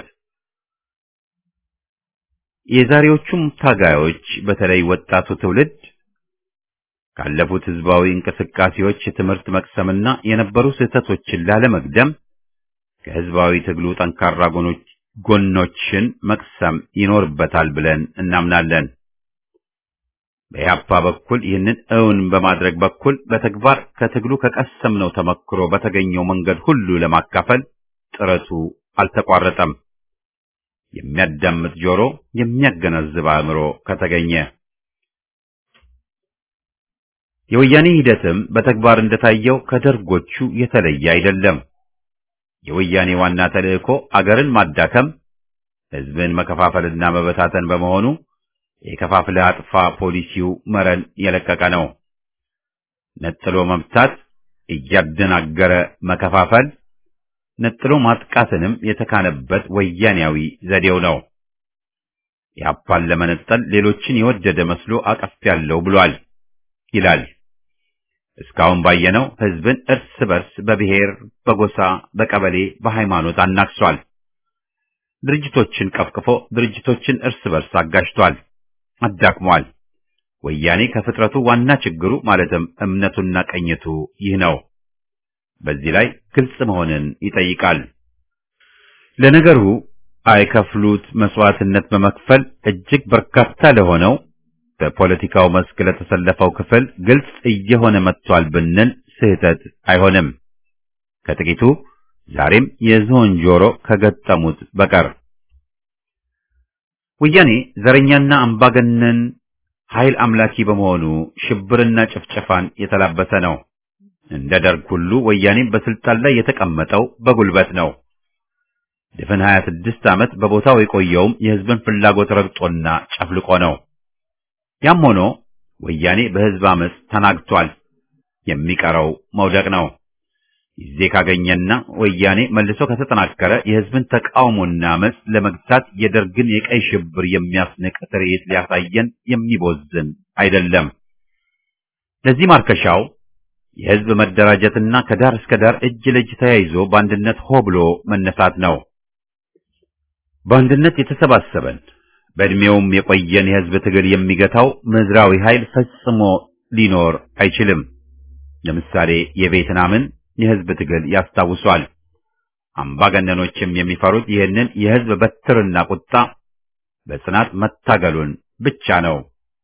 የዛሬዎቹም ታጋዮች በተለይ ወጣቱ ትውልድ ካለፉት ህዝባዊ እንቅስቃሴዎች ትምህርት መቅሰምና የነበሩ ስህተቶችን ላለመግደም ከህዝባዊ ትግሉ ጠንካራ ጎኖች ጎኖችን መቅሰም ይኖርበታል ብለን እናምናለን። በኢህአፓ በኩል ይህንን እውን በማድረግ በኩል በተግባር ከትግሉ ከቀሰምነው ተመክሮ በተገኘው መንገድ ሁሉ ለማካፈል ጥረቱ አልተቋረጠም። የሚያዳምጥ ጆሮ፣ የሚያገናዝብ አእምሮ ከተገኘ የወያኔ ሂደትም በተግባር እንደታየው ከደርጎቹ የተለየ አይደለም። የወያኔ ዋና ተልእኮ አገርን ማዳከም፣ ህዝብን መከፋፈልና መበታተን በመሆኑ የከፋፍለ አጥፋ ፖሊሲው መረን የለቀቀ ነው። ነጥሎ መምታት፣ እያደናገረ መከፋፈል፣ ነጥሎ ማጥቃትንም የተካነበት ወያኔያዊ ዘዴው ነው። ኢህአፓን ለመነጠል ሌሎችን የወደደ መስሎ አቀፍ ያለው ብሏል ይላል። እስካሁን ባየነው ህዝብን እርስ በርስ በብሔር፣ በጎሳ፣ በቀበሌ፣ በሃይማኖት አናክሷል። ድርጅቶችን ቀፍቅፎ ድርጅቶችን እርስ በርስ አጋጅቷል፣ አዳክሟል። ወያኔ ከፍጥረቱ ዋና ችግሩ ማለትም እምነቱና ቀኝቱ ይህ ነው። በዚህ ላይ ግልጽ መሆንን ይጠይቃል። ለነገሩ አይከፍሉት መስዋዕትነት በመክፈል እጅግ በርካታ ለሆነው በፖለቲካው መስክ ለተሰለፈው ክፍል ግልጽ እየሆነ መጥቷል ብንል ስህተት አይሆንም። ከጥቂቱ ዛሬም የዝሆን ጆሮ ከገጠሙት በቀር ወያኔ ዘረኛና አምባገነን ኃይል አምላኪ በመሆኑ ሽብርና ጭፍጨፋን የተላበሰ ነው። እንደ ደርግ ሁሉ ወያኔም በስልጣን ላይ የተቀመጠው በጉልበት ነው። ድፍን 26 ዓመት በቦታው የቆየውም የህዝብን ፍላጎት ረግጦና ጨፍልቆ ነው። ያም ሆኖ ወያኔ በህዝብ አመፅ ተናግቷል። የሚቀረው መውደቅ ነው። ጊዜ ካገኘና ወያኔ መልሶ ከተጠናከረ የህዝብን ተቃውሞና አመፅ ለመግታት የደርግን የቀይ ሽብር የሚያስንቅ ትርኢት ሊያሳየን የሚቦዝን አይደለም። ለዚህ ማርከሻው የህዝብ መደራጀትና ከዳር እስከ ዳር እጅ ለእጅ ተያይዞ በአንድነት ሆ ብሎ መነሳት ነው። በአንድነት የተሰባሰበን በእድሜውም የቆየን የህዝብ ትግል የሚገታው ምድራዊ ኃይል ፈጽሞ ሊኖር አይችልም። ለምሳሌ የቬትናምን የህዝብ ትግል ያስታውሷል። አምባገነኖችም የሚፈሩት ይህንን የህዝብ በትርና ቁጣ በጽናት መታገሉን ብቻ ነው።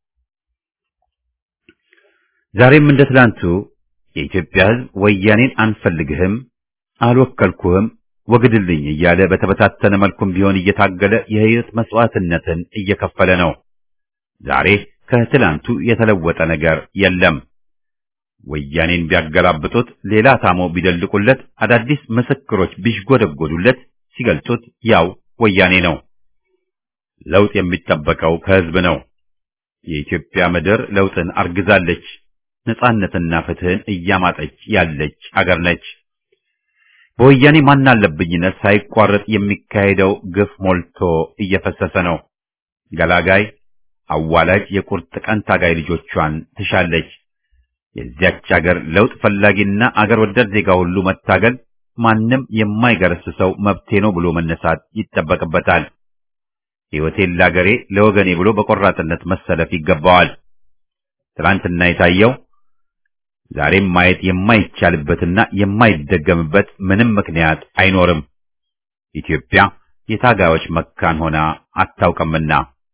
ዛሬም እንደ ትላንቱ የኢትዮጵያ ህዝብ ወያኔን አንፈልግህም፣ አልወከልኩህም፣ ወግድልኝ እያለ በተበታተነ መልኩም ቢሆን እየታገለ የህይወት መስዋዕትነትን እየከፈለ ነው። ዛሬ ከትላንቱ የተለወጠ ነገር የለም። ወያኔን ቢያገላብጡት፣ ሌላ ታሞ ቢደልቁለት፣ አዳዲስ ምስክሮች ቢሽጎደጎዱለት፣ ሲገልጡት ያው ወያኔ ነው። ለውጥ የሚጠበቀው ከህዝብ ነው። የኢትዮጵያ ምድር ለውጥን አርግዛለች። ነጻነትና ፍትህን እያማጠች ያለች አገር ነች። በወያኔ ማናለብኝነት ሳይቋረጥ የሚካሄደው ግፍ ሞልቶ እየፈሰሰ ነው። ገላጋይ አዋላጅ የቁርጥ ቀን ታጋይ ልጆቿን ትሻለች። የዚያች አገር ለውጥ ፈላጊና አገር ወዳድ ዜጋ ሁሉ መታገል ማንም የማይገረስሰው መብቴ ነው ብሎ መነሳት ይጠበቅበታል። ሕይወቴን ለአገሬ ለወገኔ ብሎ በቆራጥነት መሰለፍ ይገባዋል። ትናንትና የታየው ዛሬም ማየት የማይቻልበትና የማይደገምበት ምንም ምክንያት አይኖርም። ኢትዮጵያ የታጋዮች መካን ሆና አታውቅምና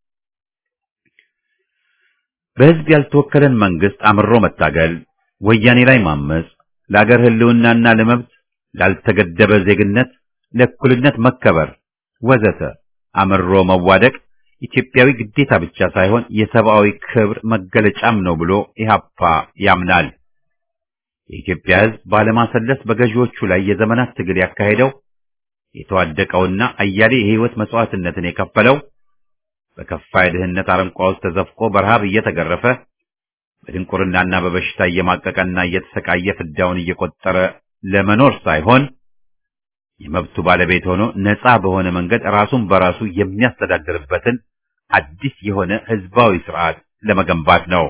በሕዝብ ያልተወከለን መንግስት አምሮ መታገል፣ ወያኔ ላይ ማመጽ፣ ለአገር ህልውናና ለመብት ላልተገደበ ዜግነት፣ ለእኩልነት መከበር ወዘተ አምሮ መዋደቅ ኢትዮጵያዊ ግዴታ ብቻ ሳይሆን የሰብአዊ ክብር መገለጫም ነው ብሎ ኢህአፓ ያምናል። የኢትዮጵያ ሕዝብ ባለማሰለስ በገዢዎቹ ላይ የዘመናት ትግል ያካሄደው የተዋደቀውና አያሌ የህይወት መስዋዕትነትን የከፈለው በከፋ የድህነት አረንቋ ውስጥ ተዘፍቆ በረሃብ እየተገረፈ በድንቁርናና በበሽታ እየማቀቀና እየተሰቃየ ፍዳውን እየቆጠረ ለመኖር ሳይሆን የመብቱ ባለቤት ሆኖ ነፃ በሆነ መንገድ ራሱን በራሱ የሚያስተዳድርበትን አዲስ የሆነ ህዝባዊ ስርዓት ለመገንባት ነው።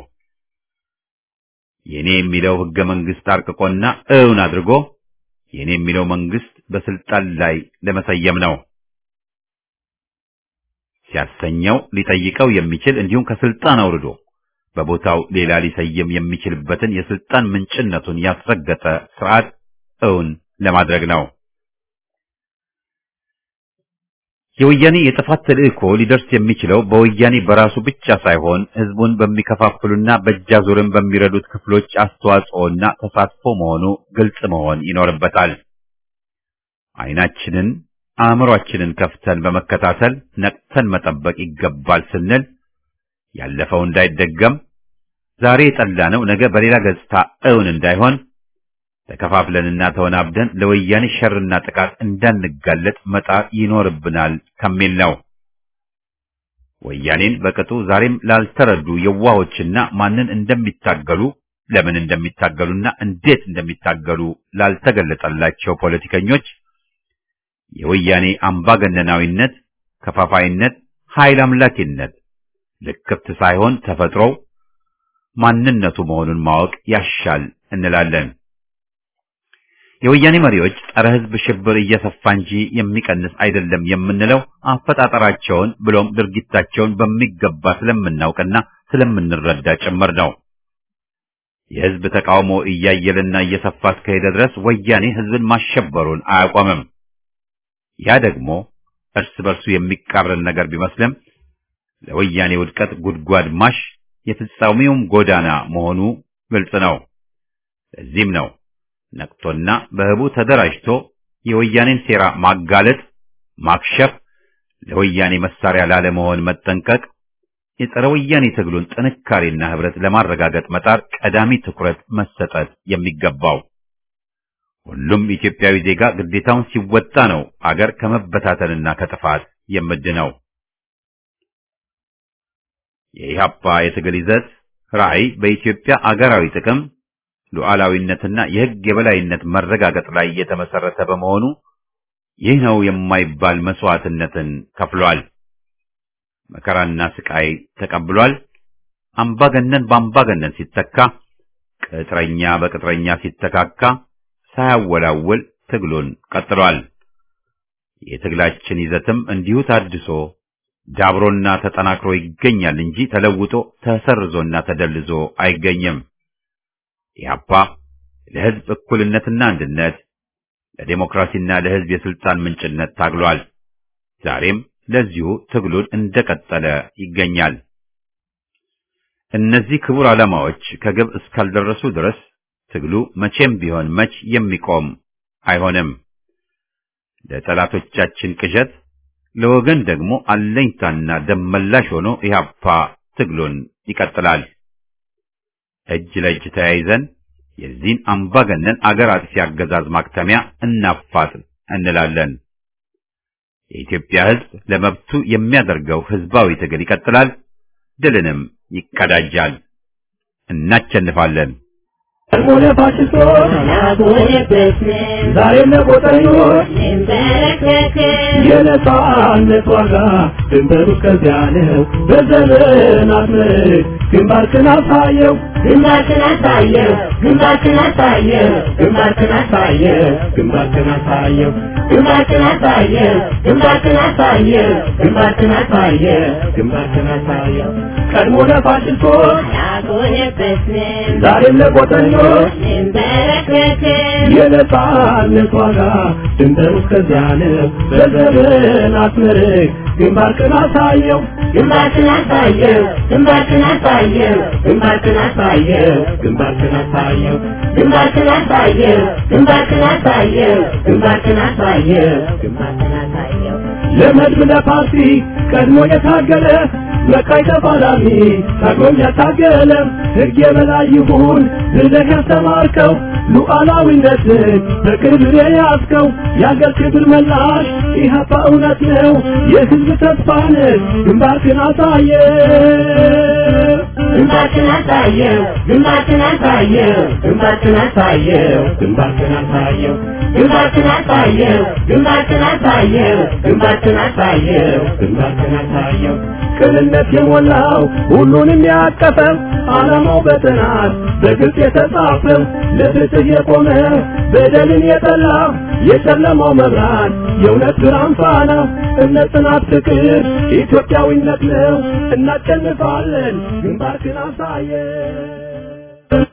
የኔ የሚለው ህገ መንግስት አርቅቆና እውን አድርጎ የኔ የሚለው መንግስት በስልጣን ላይ ለመሰየም ነው። ሲያሰኘው ሊጠይቀው የሚችል እንዲሁም ከስልጣን አውርዶ በቦታው ሌላ ሊሰየም የሚችልበትን የስልጣን ምንጭነቱን ያስረገጠ ስርዓት እውን ለማድረግ ነው። የወያኔ የጥፋት ተልእኮ ሊደርስ የሚችለው በወያኔ በራሱ ብቻ ሳይሆን ህዝቡን በሚከፋፍሉና በእጃዙርን በሚረዱት ክፍሎች አስተዋጽኦና ተሳትፎ መሆኑ ግልጽ መሆን ይኖርበታል። አይናችንን አእምሯችንን ከፍተን በመከታተል ነቅተን መጠበቅ ይገባል ስንል ያለፈው እንዳይደገም ዛሬ የጠላነው ነገ በሌላ ገጽታ እውን እንዳይሆን ተከፋፍለንና ተወናብደን ለወያኔ ሸርና ጥቃት እንዳንጋለጥ መጣር ይኖርብናል ከሚል ነው። ወያኔን በቅጡ ዛሬም ላልተረዱ የዋሆችና ማንን እንደሚታገሉ ለምን እንደሚታገሉና እንዴት እንደሚታገሉ ላልተገለጸላቸው ፖለቲከኞች የወያኔ አምባገነናዊነት፣ ከፋፋይነት፣ ኃይል አምላኪነት ልክፍት ሳይሆን ተፈጥሮው ማንነቱ መሆኑን ማወቅ ያሻል እንላለን። የወያኔ መሪዎች ጸረ ሕዝብ ሽብር እየሰፋ እንጂ የሚቀንስ አይደለም የምንለው አፈጣጠራቸውን ብሎም ድርጊታቸውን በሚገባ ስለምናውቅና ስለምንረዳ ጭምር ነው። የሕዝብ ተቃውሞ እያየለና እየሰፋ እስከሄደ ድረስ ወያኔ ሕዝብን ማሸበሩን አያቆምም። ያ ደግሞ እርስ በርሱ የሚቃረን ነገር ቢመስልም ለወያኔ ውድቀት ጉድጓድ ማሽ የፍጻሜውም ጎዳና መሆኑ ግልጽ ነው። ለዚህም ነው ነቅቶና በህቡ ተደራጅቶ የወያኔን ሴራ ማጋለጥ፣ ማክሸፍ፣ ለወያኔ መሳሪያ ላለመሆን መጠንቀቅ፣ የጸረ ወያኔ ትግሉን ጥንካሬና ህብረት ለማረጋገጥ መጣር ቀዳሚ ትኩረት መሰጠት የሚገባው። ሁሉም ኢትዮጵያዊ ዜጋ ግዴታውን ሲወጣ ነው አገር ከመበታተንና ከጥፋት የምድነው። የኢህአፓ የትግል ይዘት ራዕይ በኢትዮጵያ አገራዊ ጥቅም ሉዓላዊነትና የህግ የበላይነት መረጋገጥ ላይ የተመሰረተ በመሆኑ ይህ ነው የማይባል መስዋዕትነትን ከፍሏል። መከራና ስቃይ ተቀብሏል። አምባገነን በአምባገነን ሲተካ፣ ቅጥረኛ በቅጥረኛ ሲተካካ ሳያወላውል ትግሉን ቀጥሏል። የትግላችን ይዘትም እንዲሁ ታድሶ ዳብሮና ተጠናክሮ ይገኛል እንጂ ተለውጦ ተሰርዞና ተደልዞ አይገኝም። ኢህአፓ ለህዝብ እኩልነትና አንድነት፣ ለዴሞክራሲና ለህዝብ የስልጣን ምንጭነት ታግሏል። ዛሬም ለዚሁ ትግሉን እንደቀጠለ ይገኛል። እነዚህ ክቡር ዓላማዎች ከግብ እስካልደረሱ ድረስ ትግሉ መቼም ቢሆን መች የሚቆም አይሆንም። ለጠላቶቻችን ቅዠት፣ ለወገን ደግሞ አለኝታና ደመላሽ ሆኖ ኢህአፓ ትግሉን ይቀጥላል። እጅ ለእጅ ተያይዘን የዚህን አምባገነን አገር አጥፊ አገዛዝ ማክተሚያ እናፋጥን እንላለን። የኢትዮጵያ ሕዝብ ለመብቱ የሚያደርገው ህዝባዊ ትግል ይቀጥላል፣ ድልንም ይቀዳጃል። እናቸንፋለን። ሆነ ፋሽስቶች ዛሬም ለቆጠኞች የነጻነት ዋጋ ድንበሩ እስከዚያ ነው። በዘመናት ምርክ ግንባርክን አሳየው ግንባርክን አሳየው ግንባርክን አሳየው ግንባርክን አሳየው ግንባርክን አሳየው ግንባርክን አሳየው ግንባርክን አሳየው ግንባርክን አሳየው ግንባርክን አሳየው ቀድሞ ለፋሽስቶች ያጎነበስን ዛሬም ለቆጠኞች እንበረከክን የነጻነት ዋጋ ድንበሩ እስከዚያ ነው። በዘመናት ምርክ ግንባርክን አሳየው ግንባርክን አሳየው ግንባርክን አሳየው ግንባርክን አሳየው ግንባርክን አሳየው ግንባርክን አሳየው ግንባርክን አሳየው ግንባርክን አሳየው ግንባርክን አሳየው ለመድብ ለፓርቲ ቀድሞ የታገለ በቃይ ተፋላሚ ታግሎም ያታገለ ሕግ የበላይ ይሁን ብለህ ያስተማርከው ሉዓላዊነትን በክብር የያዝከው የአገር ክብር መላሽ ኢህአፓ እውነት ነው የሕዝብ ተስፋ ነህ ግንባርክን አሳየ ግንባርክን አሳየው ግንባርክን አሳየው ግንባርክን አሳየው ግንባርክን አሳየው ግንባርክን አሳየው ግንባርክን አሳየው ግንባርክን አሳየው ግንባርክን አሳየው ቅንነት የሞላው ሁሉንም ያቀፈው ዓላማው በጥናት በግልጽ የተጻፈው ለፍትህ የቆመ በደልን የጠላ የጨለማው መብራት የእውነት ብርሃን ፋና እምነት፣ ጽናት፣ ፍቅር ኢትዮጵያዊነት ነው። እናሸንፋለን። ግንባርክን አሳየን።